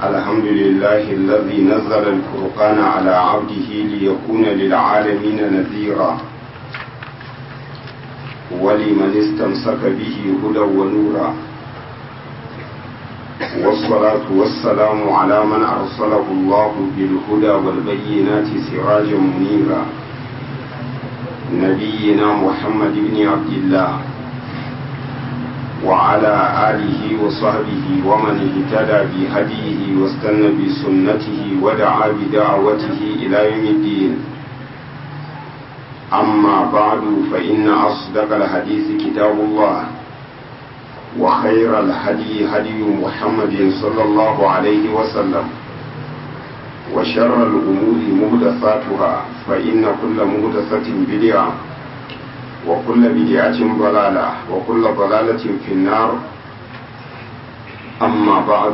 الحمد لله الذي نزل الفرقان على عبده ليكون للعالمين نذيرا ولمن استمسك به هدى ونورا والصلاة والسلام على من أرسله الله بالهدى والبينات سراجا منيرا نبينا محمد بن عبد الله وعلى آله وصحبه ومن اهتدى بهديه واستنى بسنته ودعا بدعوته إلى يوم الدين أما بعد فإن أصدق الحديث كتاب الله وخير الهدي هدي محمد صلى الله عليه وسلم وشر الأمور مهدثاتها فإن كل مهدثة بدعة وكل بدعة ضلالة وكل ضلالة في النار أما بعد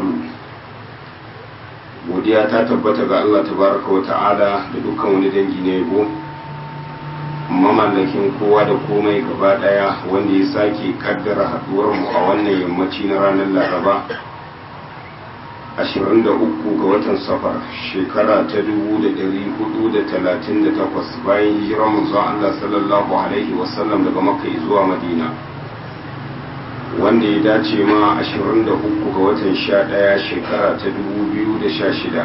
godiya ta tabbata ga Allah tabaraka wa ta'ala da dukkan wani dangi na yabo mamallakin kowa da komai gaba daya wanda ya sake kaddara haduwar mu a wannan yammaci na ranar laraba 23 ga watan safar shekara ta 1438 bayan hijirar manzon Allah sallallahu alaihi wasallam daga makka zuwa madina wanda ya dace ma 23 ga watan 11 shekara ta 2016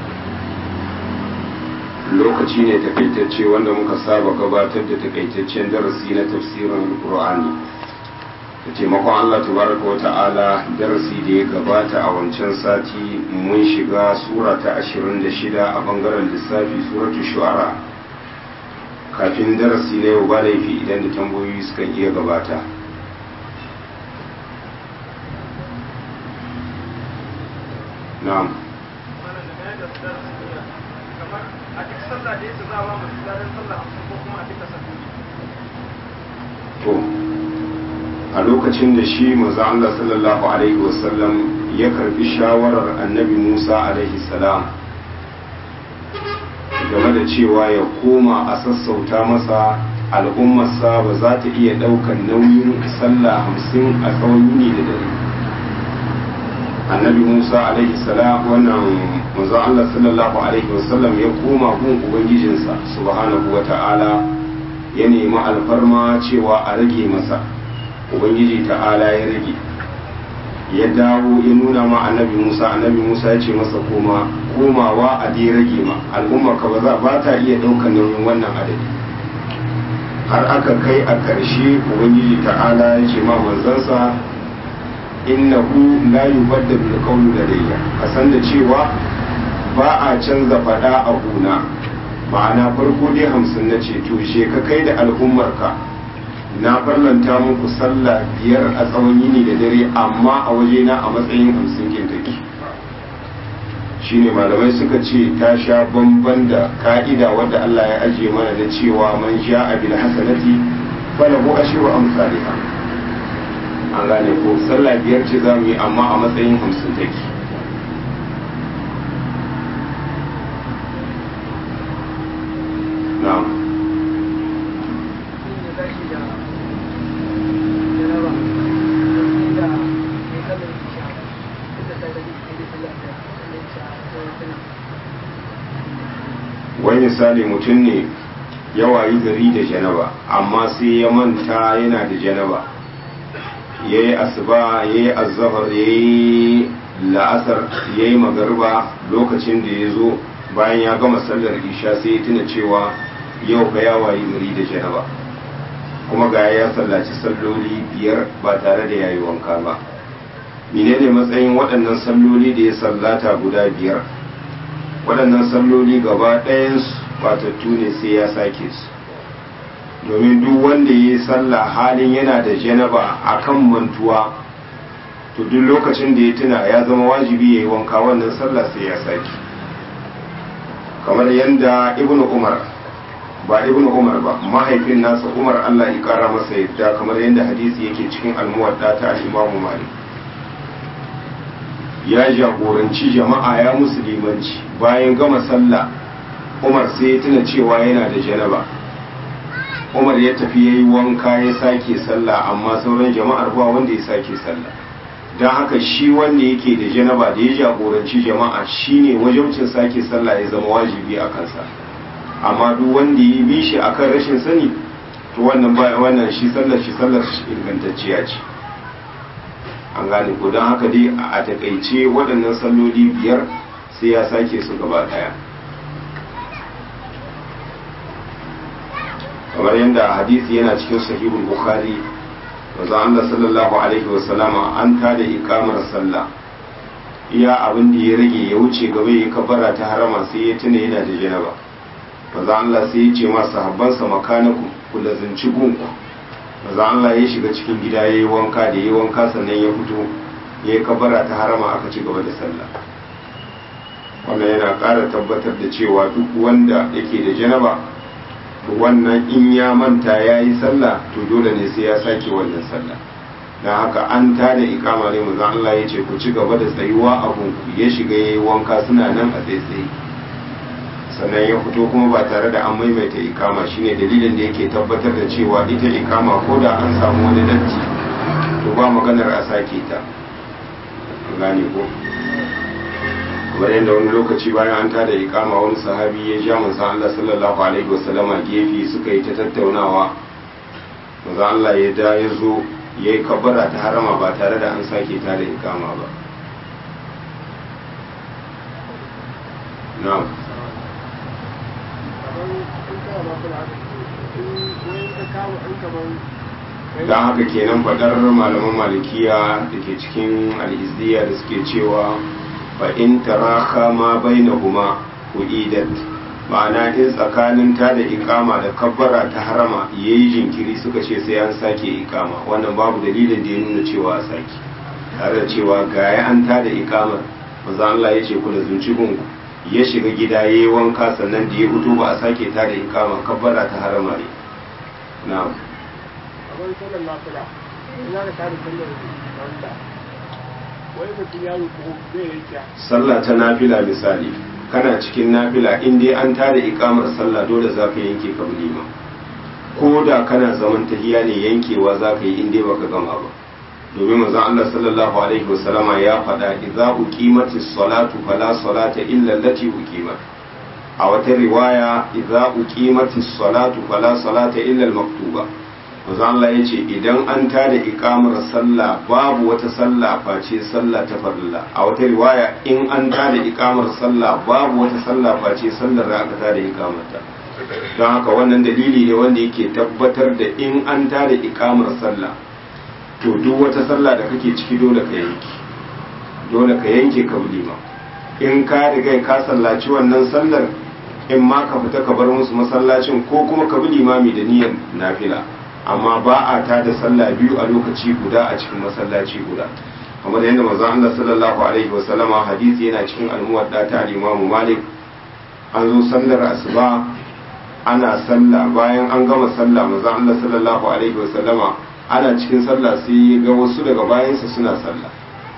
lokaci ne takaitacce wanda muka saba gabatar da takaitaccen darasi na tafsirin Qur'ani da taimakon Allah tabaraka wa ta'ala darasi da ya gabata a wancan sati mun shiga sura ta 26 a bangaren lissafi suratu shu'ara kafin darasi na yau ba laifi idan da tambayoyi suka iya gabata na'am a duk sallah da yake za a ba mutum ladan sallah hamsin ko kuma a duka salloli to a lokacin da shi maza Allah sallallahu alaihi wasallam ya karbi shawarar annabi Musa alaihi salam game da cewa ya koma a sassauta masa al'ummarsa ba za ta iya ɗaukan nauyin sallah hamsin a tsawon yini da dare annabi musa alaihi salam wannan manzon allah sallallahu alaihi wasallam ya koma gun ubangijinsa subhanahu wa ta'ala ya nemi alfarma cewa a rage masa ubangiji ta'ala ya rage ya dawo ya nuna ma annabi musa annabi musa ya ce masa koma komawa a dai rage ma al'umma ka ba za ba ta iya ɗaukar nauyin wannan adadi har aka kai a ƙarshe ubangiji ta'ala ya ce ma manzansa innahu la yubaddalu alqawlu ladayya kasan da cewa ba a canza fada a gona ma'ana farko dai hamsin na ce to she ka kai da al'ummarka na farlanta muku sallah biyar a tsawon yini da dare amma a wajena a matsayin hamsin kin take shine malamai suka ce ta sha bamban da ka'ida wadda Allah ya ajiye mana da cewa man sha'a bil hasanati falahu ashru amsalha an gane ko sallah biyar ce za mu yi amma a matsayin hamsin take na'am wani misali mutum ne ya wayi gari da janaba amma sai ya manta yana da janaba ya yi asuba ya yi azahar ya yi la'asar ya yi magarba lokacin da ya zo bayan ya gama sallar isha sai ya tuna cewa yau ga ya wayi gari da janaba kuma ga ya sallaci salloli biyar ba tare da ya yi wanka ba menene matsayin waɗannan salloli da ya sallata guda biyar waɗannan salloli gaba ɗayansu batattu ne sai ya sake su domin duk wanda ya yi sallah halin yana da janaba a kan mantuwa to duk lokacin da ya tuna ya zama wajibi ya yi wanka wannan sallah sai ya sake kamar yadda ibnu umar ba ibnu umar ba mahaifin nasa umar allah ya kara masa yadda kamar yadda hadisi yake cikin almuwadda ta imamu malik ya jagoranci jama'a ya musulmanci bayan gama sallah umar sai ya tuna cewa yana da janaba umar ya tafi ya yi wanka ya sake sallah amma sauran jama'ar ba wanda ya sake sallah don haka shi wanda yake da janaba da ya jagoranci jama'a shine wajibcin sake sallah ya zama wajibi a kansa amma duk wanda ya bi shi akan rashin sani to wannan ba wannan shi sallar shi sallar shi ingantacciya ce an gane ko don haka dai a takaice waɗannan salloli biyar sai ya sake su gaba ɗaya kamar yadda hadisi yana cikin sahihul bukhari manzo Allah sallallahu alaihi wasallama an tada ikamar sallah iya abin da ya rage ya wuce gaba ya kabara ta harama sai ya tuna yana da janaba manzo Allah sai ya ce ma sahabbansa makanaku ku lazinci gunku manzo Allah ya shiga cikin gida yayi wanka da yayi wanka sannan ya fito ya yi kabara ta harama aka ci gaba da sallah wannan yana ƙara tabbatar da cewa duk wanda yake da janaba to wannan in ya manta ya yi sallah to dole ne sai ya sake wannan sallah don haka an tada ikama ne manzo Allah ya ce ku ci gaba da tsayuwa a gunku ya shiga ya yi wanka suna nan a tsaitsaye sannan ya fito kuma ba tare da an maimaita ikama shine dalilin da yake tabbatar da cewa ita ikama ko da an samu wani datti to ba maganar a sake ta gane ko kamar yadda wani lokaci bayan an tada ikama wani sahabi ya ja manzo Allah sallallahu alaihi wasallama gefe suka yi ta tattaunawa manzo Allah ya da ya zo ya yi kabbara ta harama ba tare da an sake tada ikama ba na'am don haka kenan faɗar malaman malikiya da ke cikin al'izdiya da suke cewa fa in taraka ma bainahuma uidat ma'ana in tsakanin ta da ikama da kabbara ta harama yayi jinkiri suka ce sai an sake ikama wannan babu dalilin da ya nuna cewa a sake tare da cewa gaya an ta da ikamar manzo Allah ya ce ku da zunci gunku ya shiga gida yayi wanka sannan da ya fito ba a sake ta da ikama kabbara ta harama ne na'am kamar sallar nafila ina da tare sallar wanda wai mutum ya ruku zai yanke sallah ta nafila misali kana cikin nafila in dai an tada ikamar sallah dole za ka yanke ka ma ko da kana zaman tahiya ne yankewa za ka yi in dai baka gama ba domin manzon Allah sallallahu alaihi wasallama ya faɗa idza uqimatis salatu fala salata illa allati uqimat a wata riwaya idza uqimatis salatu fala salata illa al-maktuba manzo Allah ya ce idan an tada ikamar sallah babu wata sallah face sallah ta farilla a wata riwaya in an tada ikamar sallah babu wata sallah face sallar da aka tada ikamarta don haka wannan dalili ne wanda yake tabbatar da in an tada ikamar sallah to duk wata sallah da kake ciki dole ka yanke dole ka yanke ka ma in ka riga ka sallaci wannan sallar in ma ka fita ka bar musu masallacin ko kuma ka bi limami da niyyar nafila amma ba a ta da sallah biyu a lokaci guda a cikin masallaci guda kamar yadda manzon Allah sallallahu alaihi wa sallama hadisi yana cikin al-muwadda ta al-Imam Malik an zo sallar asuba ana sallah bayan an gama sallah manzon Allah sallallahu alaihi wa sallama ana cikin sallah sai ya ga wasu daga bayansa suna sallah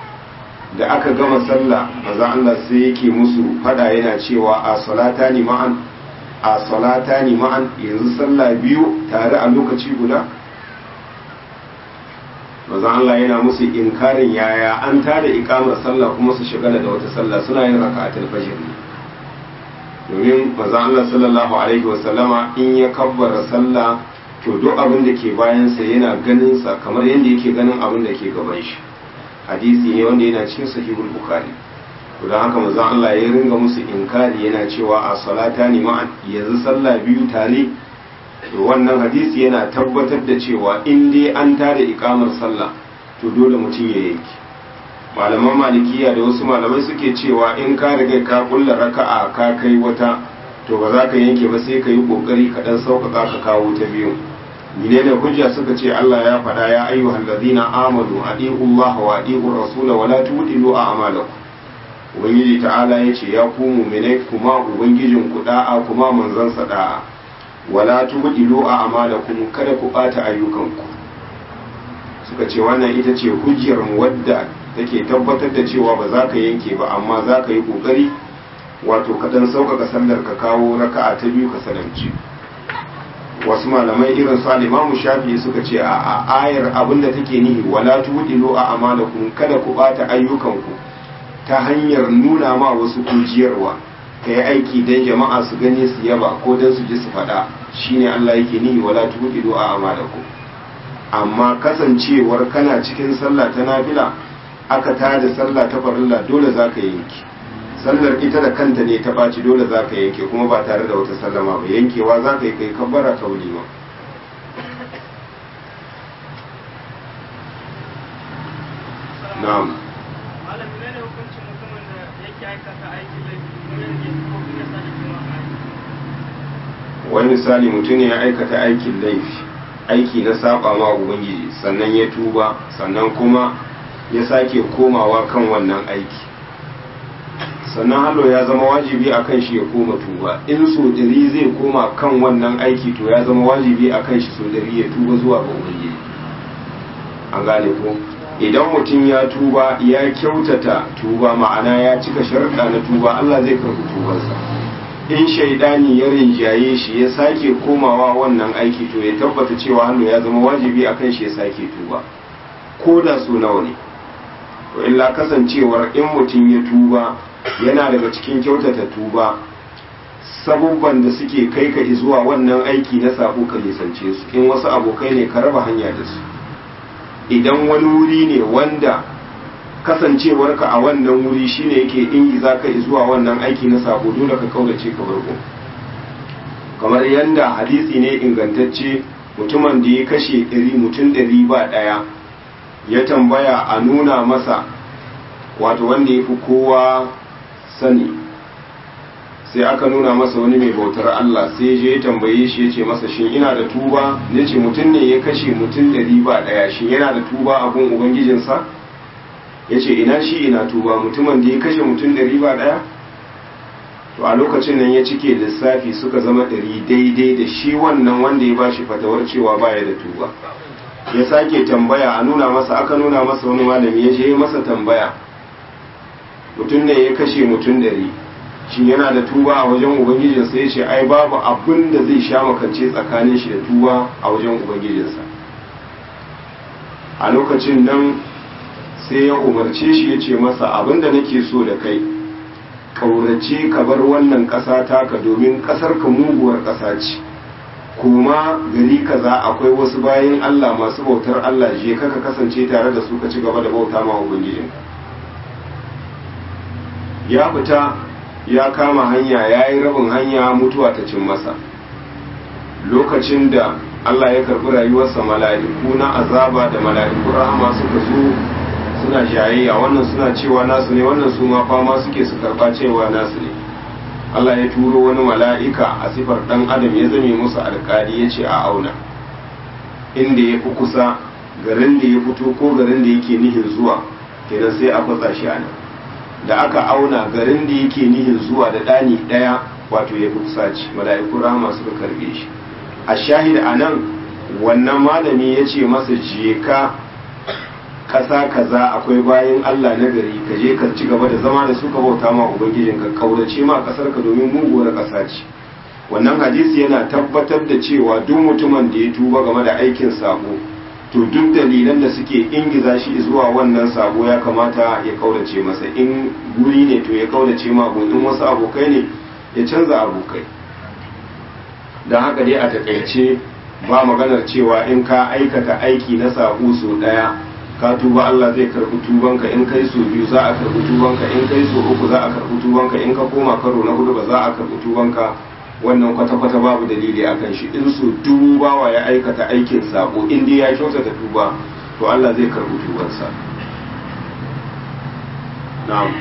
da aka gama sallah manzon Allah sai yake musu fada yana cewa a salatani ma'an a salata ni ma'an yanzu sallah biyu tare a lokaci guda mazan Allah yana musu inkarin yaya an tada ikamar sallah kuma su shigala da wata sallah suna yin raka'atul fajr ne domin mazan Allah sallallahu alaihi wasallama in ya kabbara sallah to duk abin da ke bayansa yana ganin sa kamar yadda yake ganin abin da ke gaban shi hadisi ne wanda yana cikin sahihul bukhari don haka manzon Allah ya ringa musu inkari yana cewa a salata ni ma'an yanzu sallah biyu tare to wannan hadisi yana tabbatar da cewa in dai an tada ikamar sallah to dole mutum ya yanki malaman malikiya da wasu malamai suke cewa in ka riga ka kulla raka'a ka kai wata to ba za ka yanke ba sai ka yi kokari ka dan sauƙaƙa ka kawo ta biyu menene hujja suka ce Allah ya faɗa ya ayyuhal ladina amanu adi'u Allah wa adi'u rasula wa la tudilu a'malakum ubangiji ta'ala ya ce ya ku muminai kuma ubangijin ku da'a kuma manzansa da'a wala tubdilu a amalakum kada ku bata ayyukanku suka ce wannan ita ce hujjar mu wadda take tabbatar da cewa ba za ka yanke ba amma za ka yi kokari wato ka dan sauƙaƙa sallar ka kawo raka'a ta biyu ka salamci wasu malamai irin su al-imamu shafi suka ce a ayar abinda take nihi wala tudilu a amalakum kada ku bata ayyukanku ta hanyar nuna ma wasu kujiyarwa ka yi aiki don jama'a su gani su yaba ko don su ji su faɗa shine Allah yake nihi wala tudilu a amalakum amma kasancewar kana cikin sallah ta nafila aka tada sallah ta farilla dole za ka yanki sallar ita da kanta ne ta ɓaci dole za ka yanke kuma ba tare da wata sallama ba yankewa za ka yi kai kabbara ta wulima na'am malam ne ne hukuncin mutumin da yake aikata aikin laifi kuma yanke ko kuma sa da kuma wani misali mutum ne ya aikata aikin laifi aiki na saba ma ubangiji sannan ya tuba sannan kuma ya sake komawa kan wannan aiki sannan hallo ya zama wajibi a kan shi ya koma tuba in so ɗari zai koma kan wannan aiki to ya zama wajibi a kan shi so ɗari ya tuba zuwa ga ubangiji an gane ko idan mutum ya tuba ya kyautata tuba ma'ana ya cika sharuɗa na tuba Allah zai karɓi tubarsa in shaidani ya rinjaye shi ya sake komawa wannan aiki to ya tabbata cewa hannu ya zama wajibi a kan shi ya sake tuba ko da so nawa ne to illa kasancewar in mutum ya tuba yana daga cikin kyautata tuba sabubban da suke kai ka zuwa wannan aiki na sabo ka nisance su in wasu abokai ne ka raba hanya da su idan wani wuri ne wanda kasancewarka a wannan wuri shine yake ingiza ka zuwa wannan aiki na sabo dole ka kaurace ka barko kamar yanda hadisi ne ingantacce mutumin da ya kashe ɗari mutum ɗari ba ɗaya ya tambaya a nuna masa wato wanda ya fi kowa sani sai aka nuna masa wani mai bautar Allah sai je ya tambaye shi ya ce masa shin ina da tuba ya ce mutum ne ya kashe mutum ɗari ba ɗaya shin yana da tuba a gun ubangijinsa ya ce ina shi ina tuba mutumin da ya kashe mutum ɗari ba ɗaya to a lokacin nan ya cike lissafi suka zama ɗari daidai da shi wannan wanda ya bashi fatawar cewa baya da tuba ya sake tambaya a nuna masa aka nuna masa wani malami ya je masa tambaya mutum ne ya kashe mutum ɗari shi yana da tuba a wajen ubangijinsa ya ce ai babu abin da zai sha makance tsakanin shi da tuba a wajen ubangijinsa a lokacin nan sai ya umarce shi ya ce masa abin da nake so da kai ƙaurace ka bar wannan ƙasa taka domin ƙasar ka muguwar ƙasa ce kuma gari kaza akwai wasu bayan Allah masu bautar Allah je ka kasance tare da su ka ci gaba da bauta ma ubangijinka ya fita ya kama hanya ya yi rabin hanya mutuwa ta cin masa lokacin da Allah ya karɓi rayuwarsa mala'iku na azaba da mala'iku rahama suka zo suna jayayya wannan suna cewa nasu ne wannan su ma fama suke su karɓa cewa nasu ne Allah ya turo wani mala'ika a sifar ɗan adam ya zame musu alƙali ya ce a auna inda ya fi kusa garin da ya fito ko garin da yake nihin zuwa kenan sai a kwatsa shi a nan da aka auna garin da yake nihin zuwa da ɗani ɗaya wato ya fi kusa ci mala'iku rahama suka karɓe shi a shahid a nan wannan malami ya ce masa je ka ƙasa kaza akwai bayan Allah na gari ka je ka ci gaba da zama da suka bauta ma ubangijin ka kaurace ma ƙasar ka domin muguwar ƙasa ce wannan hadisi yana tabbatar da cewa duk mutumin da ya tuba game da aikin sabo to duk dalilan da suke ingiza shi zuwa wannan sabo ya kamata ya kaurace masa in guri ne to ya kaurace ma in wasu abokai ne ya canza abokai don haka dai a takaice ba maganar cewa in ka aikata aiki na sabo so daya ka tuba Allah zai karbi tubanka in kai so biyu za a karbi tubanka in kai so uku za a karbi tubanka in ka koma karo na hudu ba za a karbi tubanka wannan kwata-kwata babu dalili a kan shi in so dubu bawa ya aikata aikin sabo in dai ya kyautata tuba to Allah zai karbi tubansa na'am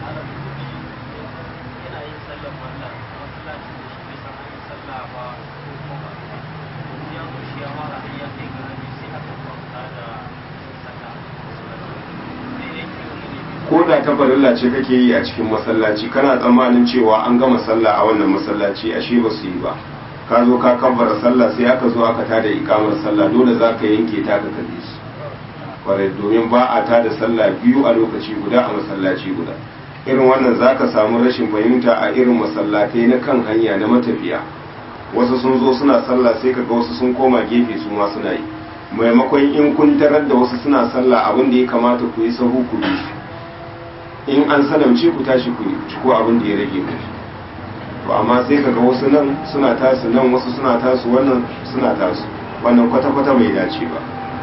ko da ta farilla ce kake yi a cikin masallaci kana tsammanin cewa an gama sallah a wannan masallaci ashe ba su yi ba ka zo ka kabbara sallah sai aka zo aka tada ikamar sallah dole za ka yanke ta ka kalle su kwarai domin ba a tada sallah biyu a lokaci guda a masallaci guda irin wannan za ka samu rashin fahimta a irin masallatai na kan hanya na matafiya wasu sun zo suna sallah sai kaga wasu sun koma gefe su ma suna yi maimakon in kun tarar da wasu suna sallah abin da ya kamata ku yi sahu ku bi in an salamce ku tashi ku ciko abin da ya rage ku to amma sai kaga wasu nan suna tasu nan wasu suna tasu wannan suna tasu wannan kwata-kwata bai dace ba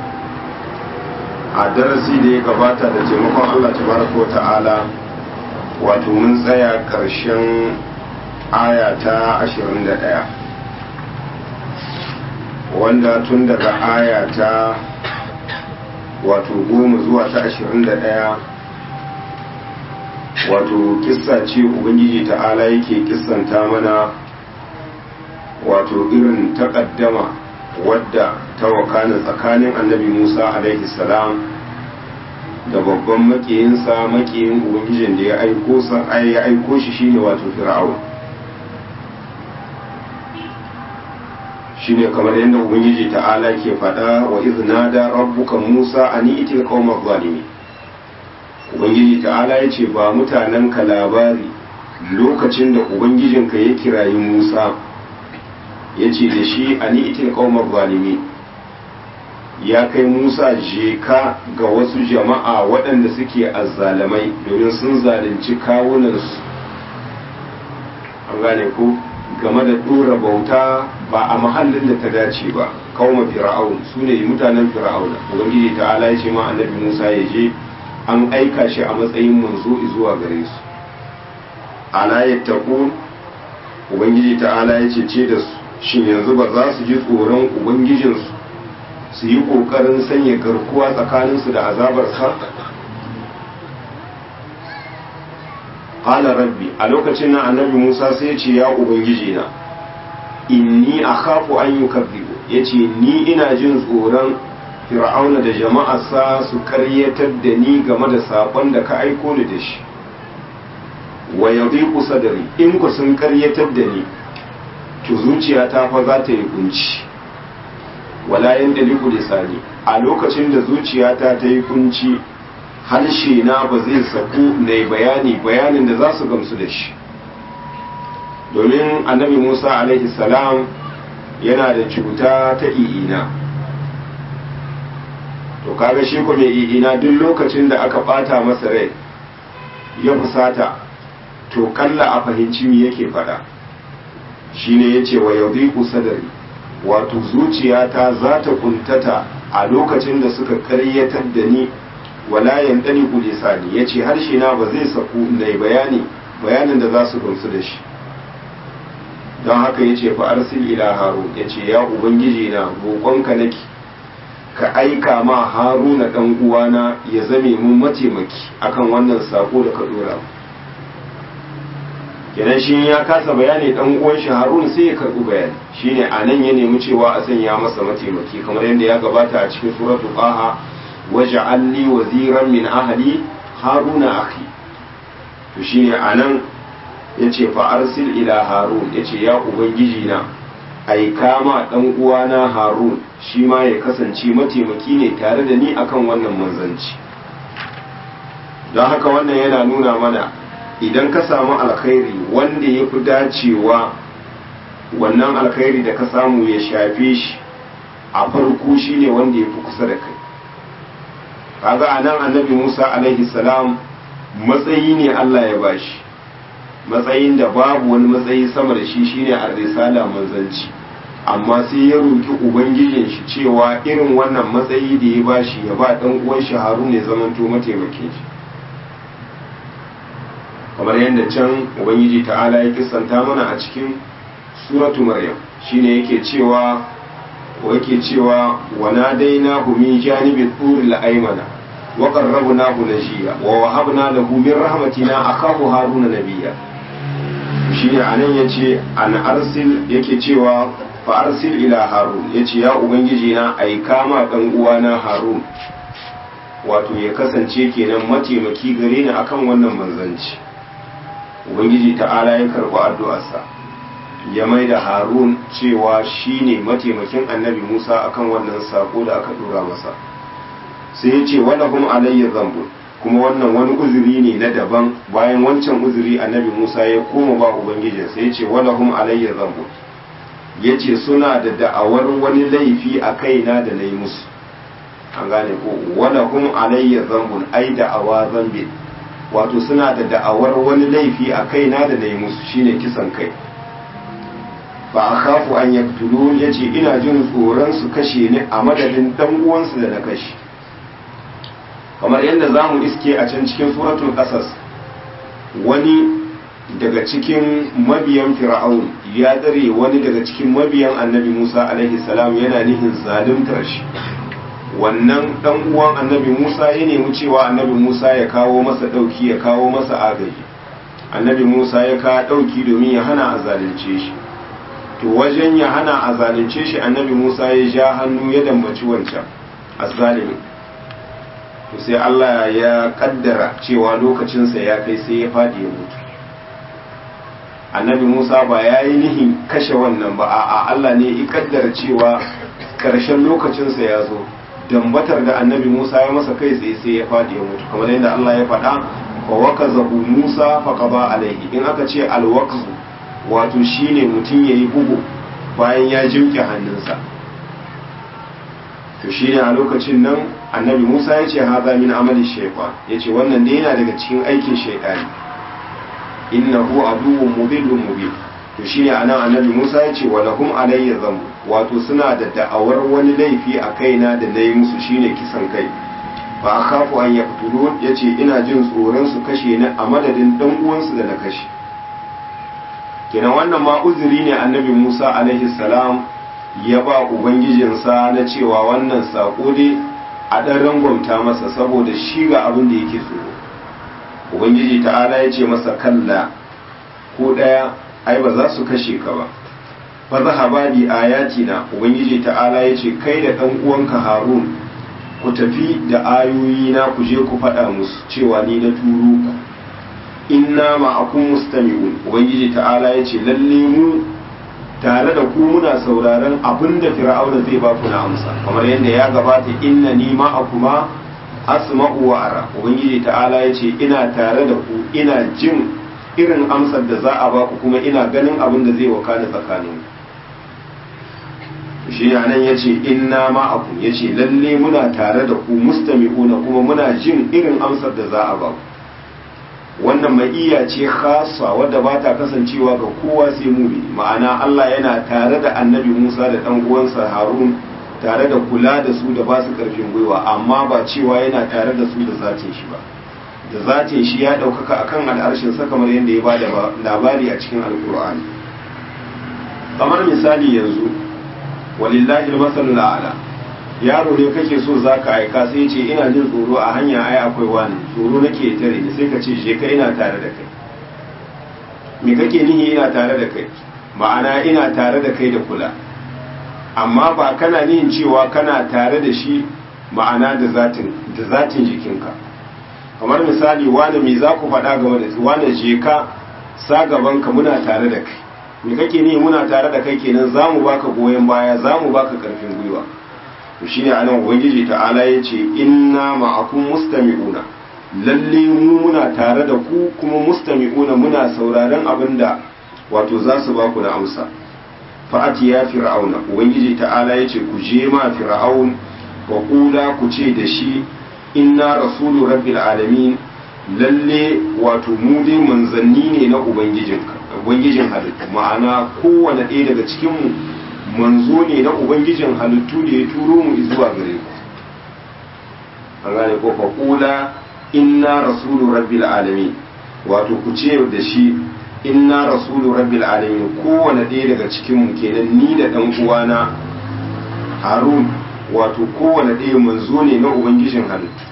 a darasi da ya gabata da taimakon Allah tabaraka wa ta'ala wato mun tsaya ƙarshen aya ta 21 wanda tun daga aya ta wato goma zuwa ta 21 wato kissa ce ubangiji ta'ala yake kissanta mana wato irin takaddama wadda ta wakana tsakanin annabi musa alaihi salam da babban makiyinsa makiyin ubangijin da ya aiko sa ya aiko shi shine wato fir'aun shine kamar yadda ubangiji ta'ala ke faɗa wa iznada rabbuka musa ani itil qaumaz zalimin ubangiji ta'ala ya ce ba mutanen ka labari lokacin da ubangijinka ya kirayi musa ya ce da shi ani itil qaumaz zalimin ya kai musa je ka ga wasu jama'a waɗanda suke azzalamai domin sun zalunci kawunansu an gane ku game da ɗora bauta ba a mahallin da ta dace ba kawma fir'aun su ne mutanen fir'auna ubangiji ta'ala ya ce ma annabi musa ya je an aika shi a matsayin manzo zuwa gare su ala yattaqun ubangiji ta'ala ya ce ce da su shin yanzu ba za su ji tsoron ubangijinsu su yi ƙoƙarin sanya garkuwa tsakaninsu da azabar sa qala rabbi a lokacin nan annabi Musa sai ya ce ya ubangiji na inni akhafu an yukazzibu yace ni ina jin tsoron fir'auna da jama'arsa su karyatar da ni game da sakon da ka aiko ni da shi wa yadhiqu sadri in ku sun karyatar da ni to zuciyata fa za ta yi kunci wala yandaliku lisani a lokacin da zuciyata ta yi kunci harshe na ba zai saku na bayani bayanin da za su gamsu da shi domin annabi musa alaihi salam yana da cuta ta i'ina to kaga shi ko mai i'ina duk lokacin da aka bata masa rai ya fusata to kalla a fahimci me yake fada shine yace wa yadhiqu sadri wato zuciyata za ta kuntata a lokacin da suka karyatar da ni wala yandani ku lisani yace harshe na ba zai saku na bayani bayanin da za su gamsu da shi don haka yace fa arsil ila harun yace ya ubangiji na roƙonka nake ka aika ma haruna dan uwana ya zame mun mataimaki akan wannan sako da ka dora kenan shi ya kasa bayani dan uwan shi harun sai ya karbi bayani shine anan ya nemi cewa a sanya masa mataimaki kamar yadda ya gabata a cikin suratul qaha waj'al li waziran min ahli haruna akhi to shine anan yace fa arsil ila harun yace ya ubangiji na aika ma dan uwana harun shi ma ya kasance mataimaki ne tare da ni akan wannan manzanci don haka wannan yana nuna mana idan ka samu alkhairi wanda ya fi dacewa wannan alkhairi da ka samu ya shafe shi a farko shine wanda ya fi kusa da kai kaga a nan annabi musa alaihi salam matsayi ne allah ya bashi matsayin da babu wani matsayi sama da shi shine a risala manzanci amma sai ya roki ubangijin shi cewa irin wannan matsayi da ya bashi ya ba dan uwan shi harun ne zamanto mataimakin shi kamar yadda can ubangiji ta'ala ya kisanta mana a cikin suratu maryam shine yake cewa yake cewa wa nadainahu min janibi turil aymana wa qarrabnahu najiya wa wahabna lahu min rahmatina akahu haruna nabiyya shine anan yace an arsil yake cewa fa arsil ila harun yace ya ubangiji na aika ma dan uwana harun wato ya kasance kenan mataimaki gare ni akan wannan manzanci ubangiji ta'ala ya karɓi addu'arsa ya mai da harun cewa shi ne mataimakin annabi musa akan wannan sako da aka dora masa sai ya ce wani kuma alayyar zambo kuma wannan wani uzuri ne na daban bayan wancan uzuri annabi musa ya koma ba ubangijin sai ya ce wani kuma alayyar zambo ya ce suna da da'awar wani laifi a kaina da na yi musu an gane ko wala hum alayya zambun ai da'awa zambin wato suna da da'awar wani laifi a kaina da na yi musu shine kisan kai fa akhafu an yaqtulun yace ina jin tsoron su kashe ni a madadin dan uwansu da na kashe kamar yadda zamu iske a can cikin suratul qasas wani daga cikin mabiyan fir'aun ya dare wani daga cikin mabiyan annabi Musa alaihi salam yana nihin zaluntar shi wannan dan uwan annabi Musa ya nemi cewa annabi Musa ya kawo masa dauki ya kawo masa agaji annabi Musa ya kawo dauki domin ya hana a zalunce shi to wajen ya hana a zalunce shi annabi Musa ya ja hannu ya dambaci wancan azzalimi to sai Allah ya kaddara cewa lokacinsa ya kai sai ya fadi ya mutu annabi Musa ba ya yi nihin kashe wannan ba a Allah ne ya kaddara cewa karshen lokacinsa ya zo dambatar da annabi Musa ya masa kai tsaye sai ya fadi ya mutu kamar yadda Allah ya faɗa fa wakazahu Musa fa qada alaihi in aka ce alwaqzu wato shine mutum yayi bugu bayan ya jimke hannunsa to shine a lokacin nan annabi Musa ya ce haza min amali shaytan yace wannan ne yana daga cikin aikin shaytani innahu aduwwun mudillun mubin to shine anan annabi Musa ya ce walahum alayya zambu wato suna da da'awar wani laifi a kaina da nayi musu shine kisan kai fa akhafu an yaqtulun yace ina jin tsoron su kashe ni a madadin dan uwansu da na kashe kenan wannan ma uzuri ne annabi Musa alaihi salam ya ba ubangijinsa na cewa wannan sako dai a dan rangwamta masa saboda shi ga abin da yake tsoro ubangiji ta'ala ya ce masa kalla ko ɗaya ai ba za su kashe ka ba fa zahaba bi ayatina ubangiji ta'ala ya ce kai da ɗan uwanka harun ku tafi da ayoyi na ku je ku faɗa musu cewa ni na turo ku inna ma'akum mustami'un ubangiji ta'ala ya ce lalle mu tare da ku muna sauraron abin da fir'auna zai ba ku na amsa kamar yadda ya gabata inna ni ma'akuma asma'u wa ara ubangiji ta'ala ya ce ina tare da ku ina jin irin amsar da za a ba ku kuma ina ganin abin da zai wakana tsakanin shi ne nan ya ce inna ma'akum ya ce lalle muna tare da ku mustami'una kuma muna jin irin amsar da za a ba ku wannan ma'iya ce khasa wadda ba ta kasancewa ga kowa sai mumini ma'ana Allah yana tare da annabi Musa da ɗan uwansa Harun tare da kula da su da ba su karfin gwiwa amma ba cewa yana tare da su da zatin shi ba da zatin shi ya ɗaukaka akan al'arshin sa kamar yadda ya bada labari a cikin alkur'ani kamar misali yanzu walillahi al-masalul a'la yaro ne kake so zaka aika sai ce ina jin tsoro a hanya ai akwai wani tsoro nake tare ni sai ka ce je ka ina tare da kai me kake nihi ina tare da kai ma'ana ina tare da kai da kula amma ba kana nihin cewa kana tare da shi ma'ana da zatin da zatin jikinka kamar misali wani me za ku faɗa game da wani je ka sa gaban ka muna tare da kai me kake nihi muna tare da kai kenan za mu baka goyon baya za mu baka karfin gwiwa to shine anan ubangiji ta'ala ya ce inna ma'akum mustami'una lalle mu muna tare da ku kuma mustami'una muna sauraron abin da wato za su ba ku da amsa fa'ati ya fir'auna ubangiji ta'ala ya ce ku je ma fir'aun wa kula ku ce da shi inna rasulu rabbil alamin lalle wato mu dai manzanni ne na ubangijin ubangijin halittu ma'ana kowane ɗaya daga cikin mu manzo ne na ubangijin halittu da ya turo mu zuwa gare ku an gane ko fa kula inna rasulu rabbil alamin wato ku ce da shi inna rasulu rabbil alamin kowane ɗaya daga cikin mu kenan ni da ɗan uwana harun wato kowane ɗaya manzo ne na ubangijin halittu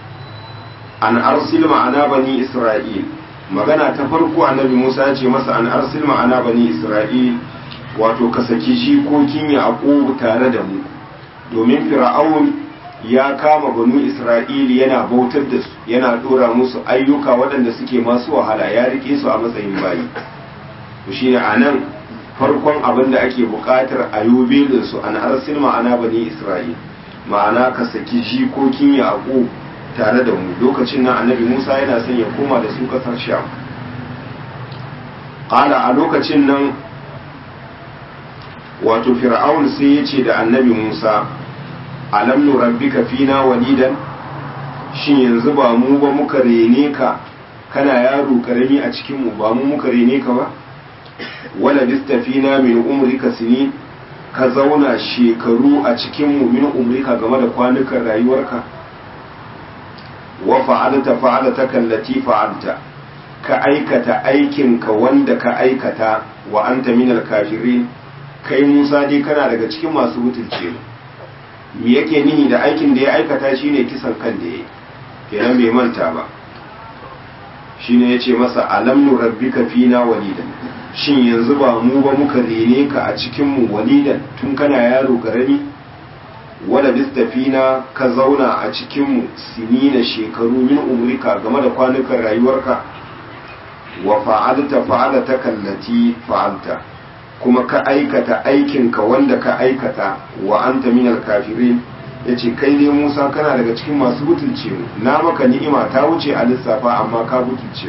an arsil ma'ana bani isra'il magana ta farko annabi musa ya ce masa an arsil ma'ana bani isra'il wato ka saki jikokin yaƙubu tare da mu domin fir'aun ya kama banu isra'ili yana bautar da su yana dora musu ayyuka waɗanda suke masu wahala ya rike su a matsayin bayi to shine anan farkon abin da ake buƙatar ayubelin su an arsil ma'ana bani isra'il ma'ana ka saki jikokin yaƙub tare da mu lokacin nan annabi musa yana son ya koma da su ƙasar sham ƙala a lokacin nan wato fir'aun sai ya ce da annabi musa alam nurabbika fina walidan shin yanzu ba mu ba muka rene ka kana yaro karami a cikin mu ba mu muka rene ka ba wala fina min umrika sini ka zauna shekaru a cikin mu min umrika game da kwanukan rayuwarka wa fa'alta fa'alta kallati fa'alta ka aikata aikinka wanda ka aikata wa anta minal kafirin kai Musa dai kana daga cikin masu butulce me yake nihi da aikin da ya aikata shine kisan kan da yayi kenan bai manta ba shine yace masa alam nurabbika fina walidan shin yanzu ba mu ba muka rene ka a cikin mu walidan tun kana yaro karami wala bistafina ka zauna a cikin mu sinina shekaru min umrika game da kwanukan rayuwarka wa fa'alta fa'alata kallati fa'alta kuma ka aikata aikinka wanda ka aikata wa anta minal kafirin yace kai dai Musa kana daga cikin masu butulce na maka ni'ima ta wuce a lissafa amma ka butulce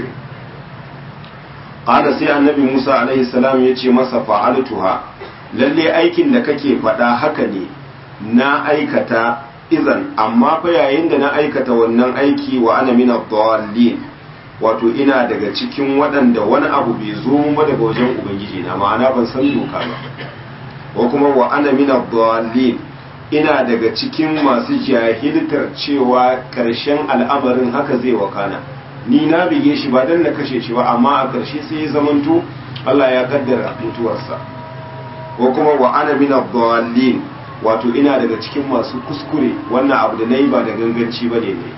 qala sai annabi Musa alaihi salam yace masa fa'altuha lalle aikin da kake faɗa haka ne na aikata izan amma fa yayin da na aikata wannan aiki wa ana min ad-dallin wato ina daga cikin waɗanda wani abu bai zo ba daga wajen ubangiji na ma'ana ban san doka ba ko kuma wa ana min ad-dallin ina daga cikin masu jahiltar cewa karshen al'amarin haka zai wakana ni na bige shi ba dan na kashe shi ba amma a karshe sai ya zamanto Allah ya kaddara mutuwarsa ko kuma wa ana min ad-dallin wato ina daga cikin masu kuskure wannan abu da nayi ba da ganganci bane ne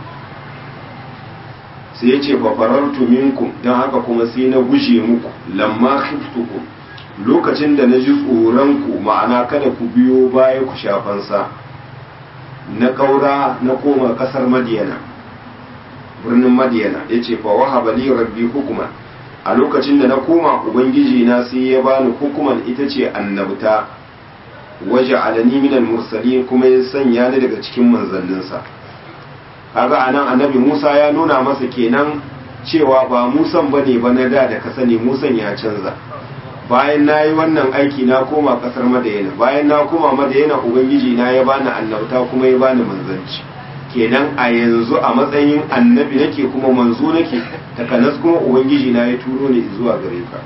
sai ya ce fafarartu minkum don haka kuma sai na guje muku lamma khiftukum lokacin da na ji tsoronku ma'ana kada ku biyo baya ku shafansa na ƙaura na koma ƙasar madiyana birnin madiyana ya ce fa wahaba li rabbi hukuma a lokacin da na koma ubangiji na sai ya bani hukuman ita ce annabta waje alani minal mursalin kuma ya sanya ni daga cikin manzanninsa kaga anan annabi Musa ya nuna masa kenan cewa ba Musan bane ba na da da ka sani Musan ya canza bayan na yi wannan aiki na koma kasar Madayana bayan na koma Madayana ubangiji na ya bani annabta kuma ya bani manzanci kenan a yanzu a matsayin annabi nake kuma manzo nake takanas kuma ubangiji na ya turo ni zuwa gare ka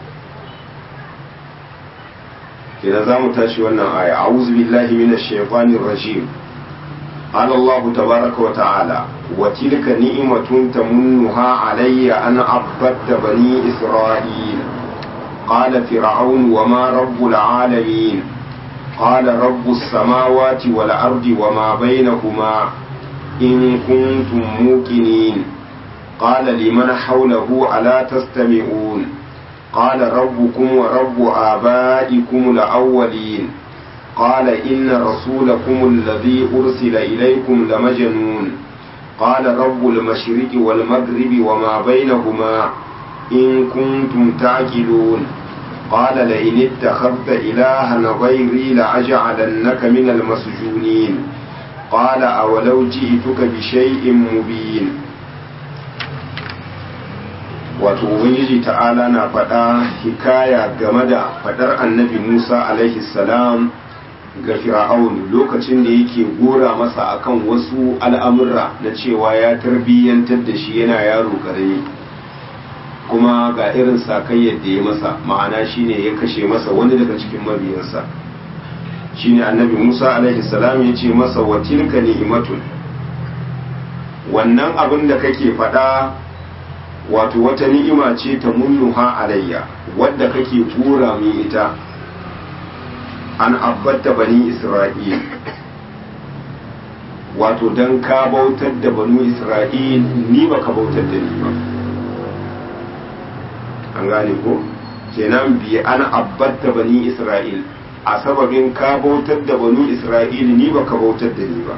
kenan zamu tashi wannan aya a'udhu billahi minash shaitanir rajim قال الله تبارك وتعالى وتلك نعمة تمنها علي أن عبدت بني إسرائيل قال فرعون وما رب العالمين قال رب السماوات والأرض وما بينهما إن كنتم موقنين قال لمن حوله ألا تستمعون قال ربكم ورب آبائكم الأولين قال إن رسولكم الذي أرسل إليكم لمجنون قال رب المشرق والمغرب وما بينهما إن كنتم تعقلون قال لئن اتخذت إلها غيري لأجعلنك من المسجونين قال أولو جئتك بشيء مبين wato ubangiji ta'ala na faɗa hikaya game da faɗar annabi musa alaihi salam ga fir'aun lokacin da yake gora masa akan wasu al'amurra na cewa ya tarbiyyantar da shi yana yaro karami kuma ga irin sakayyar da ya masa ma'ana shine ya kashe masa wani daga cikin mabiyansa shine annabi musa alaihi salam ya ce masa wa tilka ni'matun wannan abin da kake faɗa wato wata ni'ima ce ta munnuha alayya wadda kake gora min ita an abbatta bani isra'il wato don ka bautar da banu isra'il ni ba ka bautar da ni ba an gane ko kenan bi an abbatta bani isra'il a sababin ka bautar da banu isra'il ni ba ka bautar da ni ba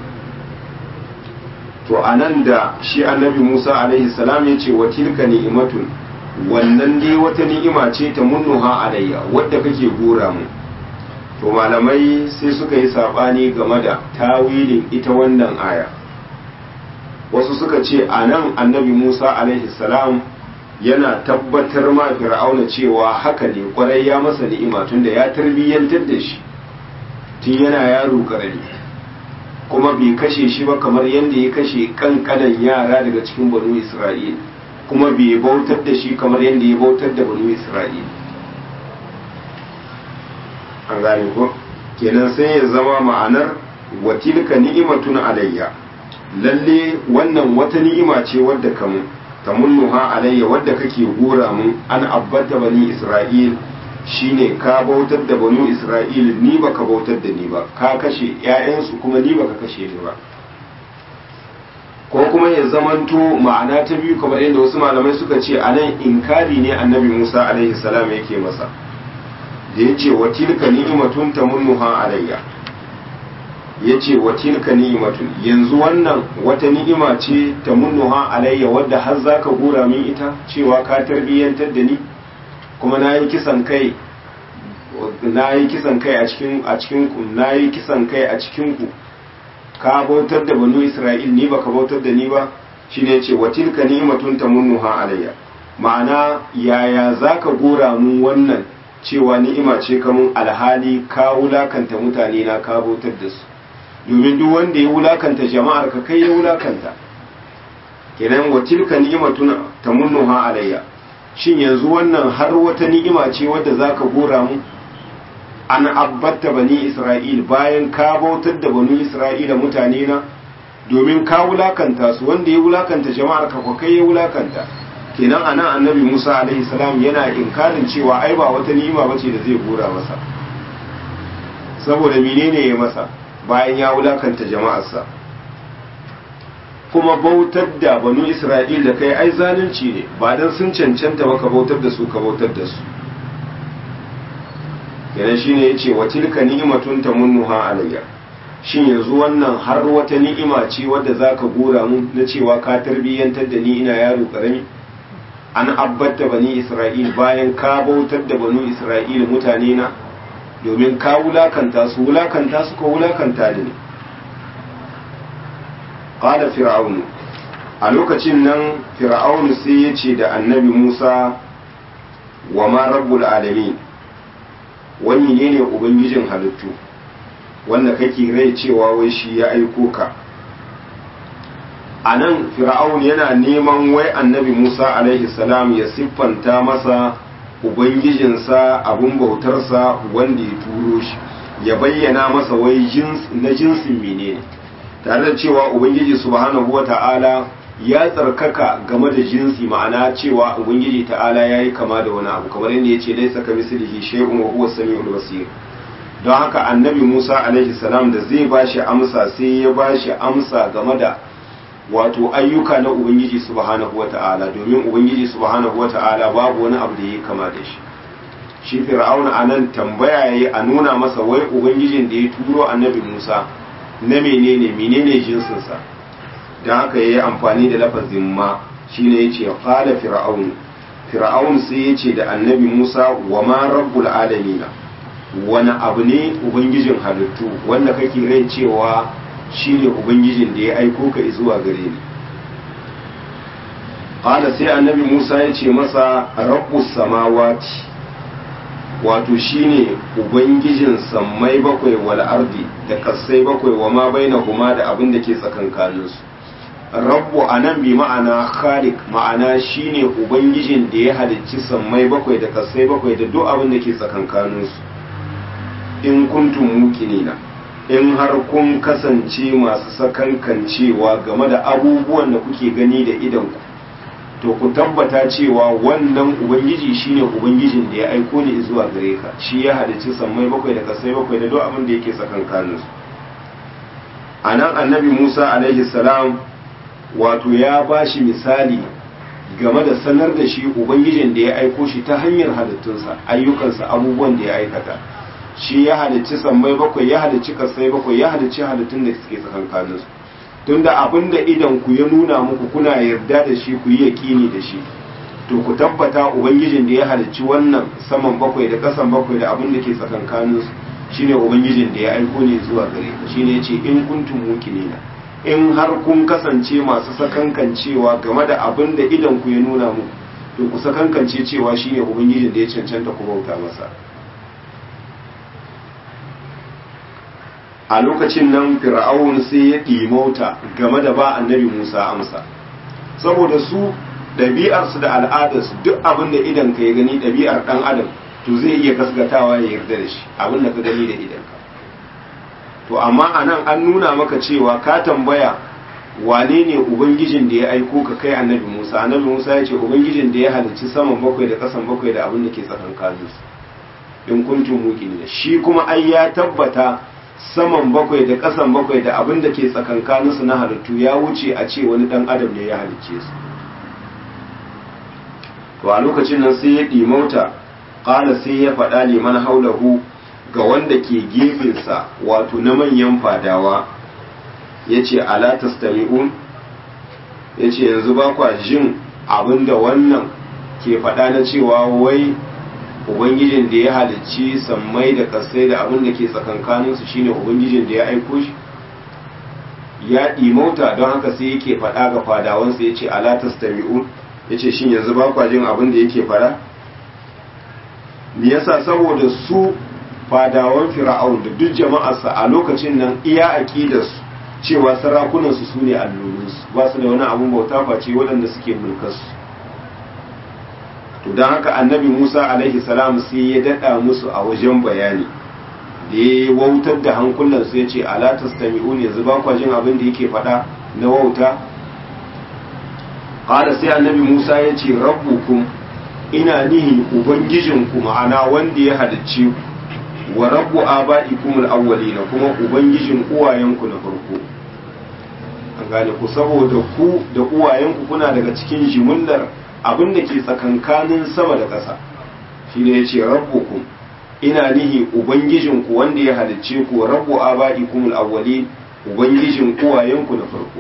to anan da shi annabi musa alaihi salam ya ce wa tilka ni'imatun wannan dai wata ni'ima ce ta munnuha alayya wadda kake gora mu to malamai sai suka yi sabani game da tawilin ita wannan aya wasu suka ce a nan annabi musa alaihi salam yana tabbatar ma fir'auna cewa haka ne kwarai ya masa ni'ima tunda ya tarbiyyantar da shi tun yana yaro karami kuma bai kashe shi ba kamar yadda ya kashe kankanan yara daga cikin banu isra'il kuma bai bautar da shi kamar yadda ya bautar da banu isra'il an gane ko kenan sai ya zama ma'anar watilka ni'imatun alayya lalle wannan wata ni'ima ce wadda kamun tamunnuha alayya wadda kake gora mun an abbata bani isra'il shine ka bautar da banu isra'il ni baka bautar da ni ba ka kashe ƴaƴansu kuma ni baka kashe ni ba ko kuma ya zamanto ma'ana ta biyu kamar yadda wasu malamai suka ce anan inkari ne annabi Musa alaihi salam yake masa da yace wa tilka ni'matun tamunnuha alayya yace wa tilka ni'matun yanzu wannan wata ni'ima ce tamunnuha alayya wadda har zaka gora min ita cewa ka tarbiyyantar da ni kuma na yi kisan kai na yi kisan kai a cikin a cikin ku na yi kisan kai a cikin ku ka bautar da banu isra'il ni baka bautar da ni ba shine yace wa tilka ni'matun tamunnuha alayya ma'ana yaya zaka gora mun wannan cewa ni'ima ce kamun alhali ka wulakanta mutane na ka bautar da su domin duk wanda ya wulakanta jama'ar ka kai ya wulakanta kenan wa tilka ni'matun tamunnuha alayya shin yanzu wannan har wata ni'ima ce wadda zaka gora mu an abbatta bani isra'il bayan ka bautar da banu isra'ila mutane na domin ka wulakanta su wanda ya wulakanta jama'ar ka kai ya wulakanta kenan anan annabi Musa alaihi salam yana inkarin cewa ai ba wata ni'ima bace da zai gora masa saboda menene ya masa bayan ya wulakanta jama'arsa kuma bautar da banu isra'il da kai ai zalunci ne ba dan sun cancanta ba ka bautar da su ka bautar da su yana shine yace wa tilka ni'matun tamunnuha alayya shin yanzu wannan har wata ni'ima ce wadda zaka gora mun na cewa ka tarbiyyantar da ni ina yaro karami an abbata bani isra'il bayan ka bautar da banu isra'il mutane na domin ka wulakanta su wulakanta su ko wulakanta ne qala fir'aunu a lokacin nan fir'aunu sai ya ce da annabi musa wa ma rabbul alamin wani ne ne ubangijin halittu wanda kake rai cewa wai shi ya aiko ka a nan fir'aun yana neman wai annabi musa alaihi salam ya siffanta masa ubangijinsa abun bautarsa wanda ya turo shi ya bayyana masa wai na jinsin menene tare da cewa ubangiji subhanahu wata'ala ya tsarkaka game da jinsi ma'ana cewa ubangiji ta'ala ya yi kama da wani abu kamar yadda ya ce laisa ka mislihi shay'un wa huwa samiul basir don haka annabi Musa alaihi salam da zai bashi amsa sai ya bashi amsa game da wato ayyuka na ubangiji subhanahu wata'ala domin ubangiji subhanahu wata'ala babu wani abu da ya kama da shi shi fir'auna anan tambaya yayi a nuna masa wai ubangijin da ya turo annabi Musa na menene menene jinsinsa don haka ya yi amfani da lafazin ma shine ya ce fada fir'aun fir'aun sai ya ce da annabi musa wa ma rabbul alamina wani abu ne ubangijin halittu wanda kake rai cewa shine ubangijin da ya aiko ka zuwa gare ni qala sai annabi musa ya ce masa rabbus samawati wato shine ubangijin sammai bakwai wal ardi da kasai bakwai wa ma bainahuma da abin da ke tsakankaninsu rabbu anan bi ma'ana khaliq ma'ana shine ubangijin da ya halicci sammai bakwai da kasai bakwai da duk abin da ke tsakankaninsu in kuntum muqinina in har kun kasance masu sakankancewa game da abubuwan da kuke gani da idanku to ku tabbata cewa wannan ubangiji shine ubangijin da ya aiko ni zuwa gare ka shi ya halicci sammai bakwai da kasai bakwai da duk abin da yake tsakankaninsu anan annabi Musa alaihi salam wato ya ba shi misali game da sanar da shi ubangijin da ya aiko shi ta hanyar halittunsa ayyukansa abubuwan da ya aikata shi ya halicci sammai bakwai ya halicci kasai bakwai ya halicci halittun da suke tsakankaninsu tunda abin da idan ku ya nuna muku kuna yarda da shi ku yi yaƙini da shi to ku tabbata ubangijin da ya halicci wannan saman bakwai da ƙasan bakwai da abin da ke tsakankaninsu shine ubangijin da ya aiko ne zuwa gare ka shine yace in kuntum muqinina in har kun kasance masu sakankancewa game da abin da idan ku ya nuna mu to ku sakankance cewa shine ubangijin da ya cancanta ku bauta masa a lokacin nan fir'aun sai ya ɗimauta game da ba annabi musa amsa saboda su ɗabi'arsu da al'adarsu duk abin da idan ka ya gani ɗabi'ar ɗan adam to zai iya gasgatawa ya yarda da shi abin da ka gani da idanka to amma a nan an nuna maka cewa ka tambaya wane ne ubangijin da ya aiko ka kai annabi musa annabi musa ya ce ubangijin da ya halicci saman bakwai da ƙasan bakwai da abin da ke tsakankanin su in kuntum muqinin shi kuma ai ya tabbata saman bakwai da ƙasan bakwai da abin da ke tsakankanin su na halittu ya wuce a ce wani dan adam ne ya halicce su to a lokacin nan sai ya ɗimauta ƙala sai ya faɗa liman haulahu ga wanda ke gefensa wato na manyan fadawa ya ce ala tastami'un ya ce yanzu ba kwa jin abinda wannan ke faɗa na cewa wai ubangijin da ya halicci sammai da kasai da abin da ke tsakankaninsu shine ubangijin da ya aiko shi ya ɗimauta don haka sai yake faɗa ga fadawansa ya ce ala tastami'un ya ce shin yanzu ba kwa jin abin da yake faɗa me yasa saboda su fadawan fir'aun da duk jama'arsa a lokacin nan iya aqidarsu cewa sarakunansu su ne allolinsu ba su da wani abun bauta face waɗanda suke mulkarsu to don haka annabi musa alaihi salam sai ya daɗa musu a wajen bayani da ya wautar da hankulansu ya ce ala tastami'un yanzu ba kwa jin abin da yake faɗa na wauta ƙara sai annabi musa ya ce rabbukum ina nihin ubangijinku ma'ana wanda ya halicce ku wa rabbu aba'ikum al-awwalina kuma ubangijin uwayenku na farko an gane ku saboda ku da uwayenku kuna daga cikin jimillar abin da ke tsakankanin sama da ƙasa shine yace rabbukum ina nihi ubangijin ku wanda ya halicce ku rabbu aba'ikum al-awwalin ubangijin uwayenku na farko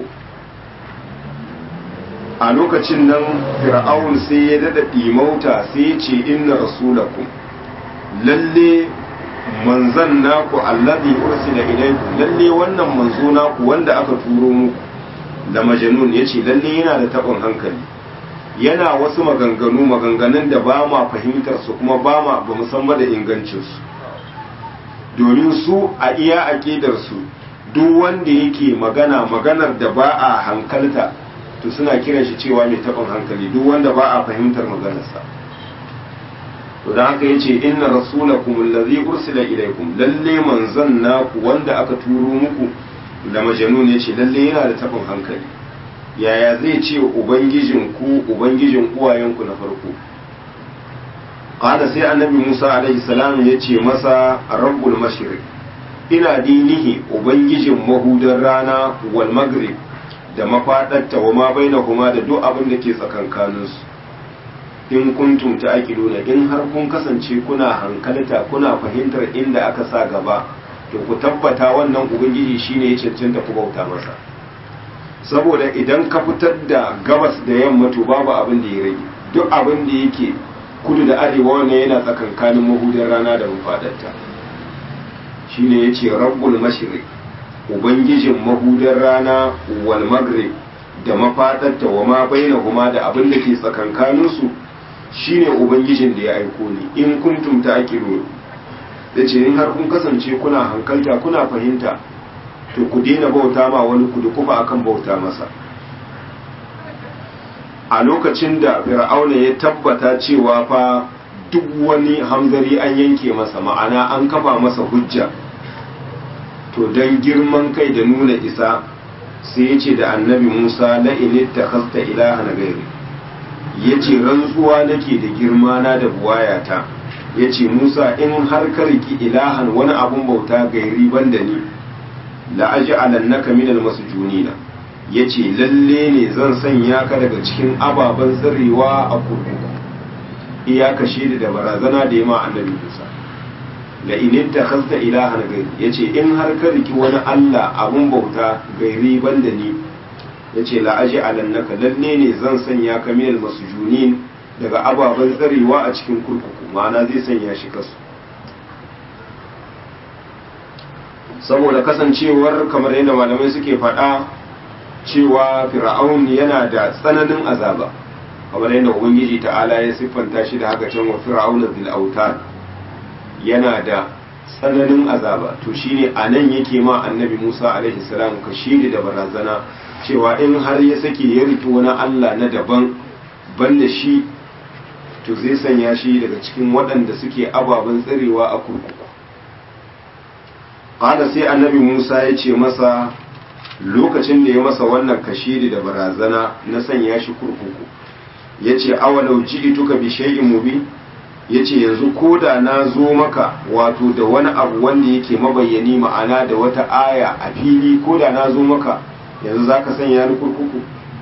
a lokacin nan fir'aun sai ya dada dimauta sai ya ce inna rasulakum lalle manzan naku allazi ursila ilaykum lalle wannan manzo naku wanda aka turo muku da majnun yace lalle yana da tabon hankali yana wasu maganganu maganganun da ba ma fahimtar su kuma ba ma ba mu san ba da ingancin su domin su a iya aqidar su duk wanda yake magana maganar da ba a hankalta to suna kiran shi cewa mai tabon hankali duk wanda ba a fahimtar maganarsa to dan haka yace inna rasulakum allazi ursila ilaykum lalle manzon naku wanda aka turo muku da majnun yace lalle yana da tabin hankali yaya zai ce ubangijin ku ubangijin uwayenku na farko qala sai annabi Musa alaihi salam yace masa rabbul mashriq ina dinihi ubangijin mahudan rana wal maghrib da mafadarta wa ma bainahuma da duk abin da ke tsakankaninsu in kuntum ta'qiluna in har kun kasance kuna hankalta kuna fahimtar inda aka sa gaba to ku tabbata wannan ubangiji shine ya cancanta ku bauta masa saboda idan ka fitar da gabas da yamma to babu abin da ya rage duk abin da yake kudu da arewa wannan yana tsakankanin mahudin rana da mafadarta shine yace rabbul mashriq ubangijin mahudin rana wal maghrib da mafadarta wa ma bainahuma da abin da ke tsakankaninsu shine ubangijin da ya aiko ni in kuntum ta'qilun yace in har kun kasance kuna hankalta kuna fahimta to ku daina bauta ma wani ku kuma akan bauta masa a lokacin da fir'auna ya tabbata cewa fa duk wani hamzari an yanke masa ma'ana an kafa masa hujja to don girman kai da nuna isa sai ya ce da annabi musa la'init ta kasta ilaha na gairi ya ce rantsuwa nake da girma na da buwayata ya ce musa in har ka riki ilahan wani abun bauta gairi banda ni la'aji alannaka minal masujunina ya ce lalle ne zan sanya ka daga cikin ababen tsirrewa a kurkuku iyaka shi da barazana da yama annabi musa da inin ta khasta ilahan gairi ya ce in har ka riki wani allah abun bauta gairi banda ni ya ce la'aji alannaka lalle ne zan sanya ka minal masujunin daga ababen tsarewa a cikin kurkuku ma'ana zai sanya shi kasu saboda kasancewar kamar yadda malamai suke faɗa cewa fir'aun yana da tsananin azaba kamar yadda ubangiji ta'ala ya siffanta shi da haka can wa fir'auna bil autad yana da tsananin azaba to shine anan yake ma annabi Musa alaihi salam ka shiri da barazana cewa in har ya sake ya riki wani Allah na daban banda shi to zai sanya shi daga cikin waɗanda suke ababen tsarewa a kurkuku ƙada sai annabi musa ya ce masa lokacin da ya masa wannan kashiri da barazana na sanya shi kurkuku ya ce awalau ji tuka bi shay'in mubin ya ce yanzu ko da na zo maka wato da wani abu wanda yake mabayyani ma'ana da wata aya a fili ko da na zo maka yanzu za ka sanya ni kurkuku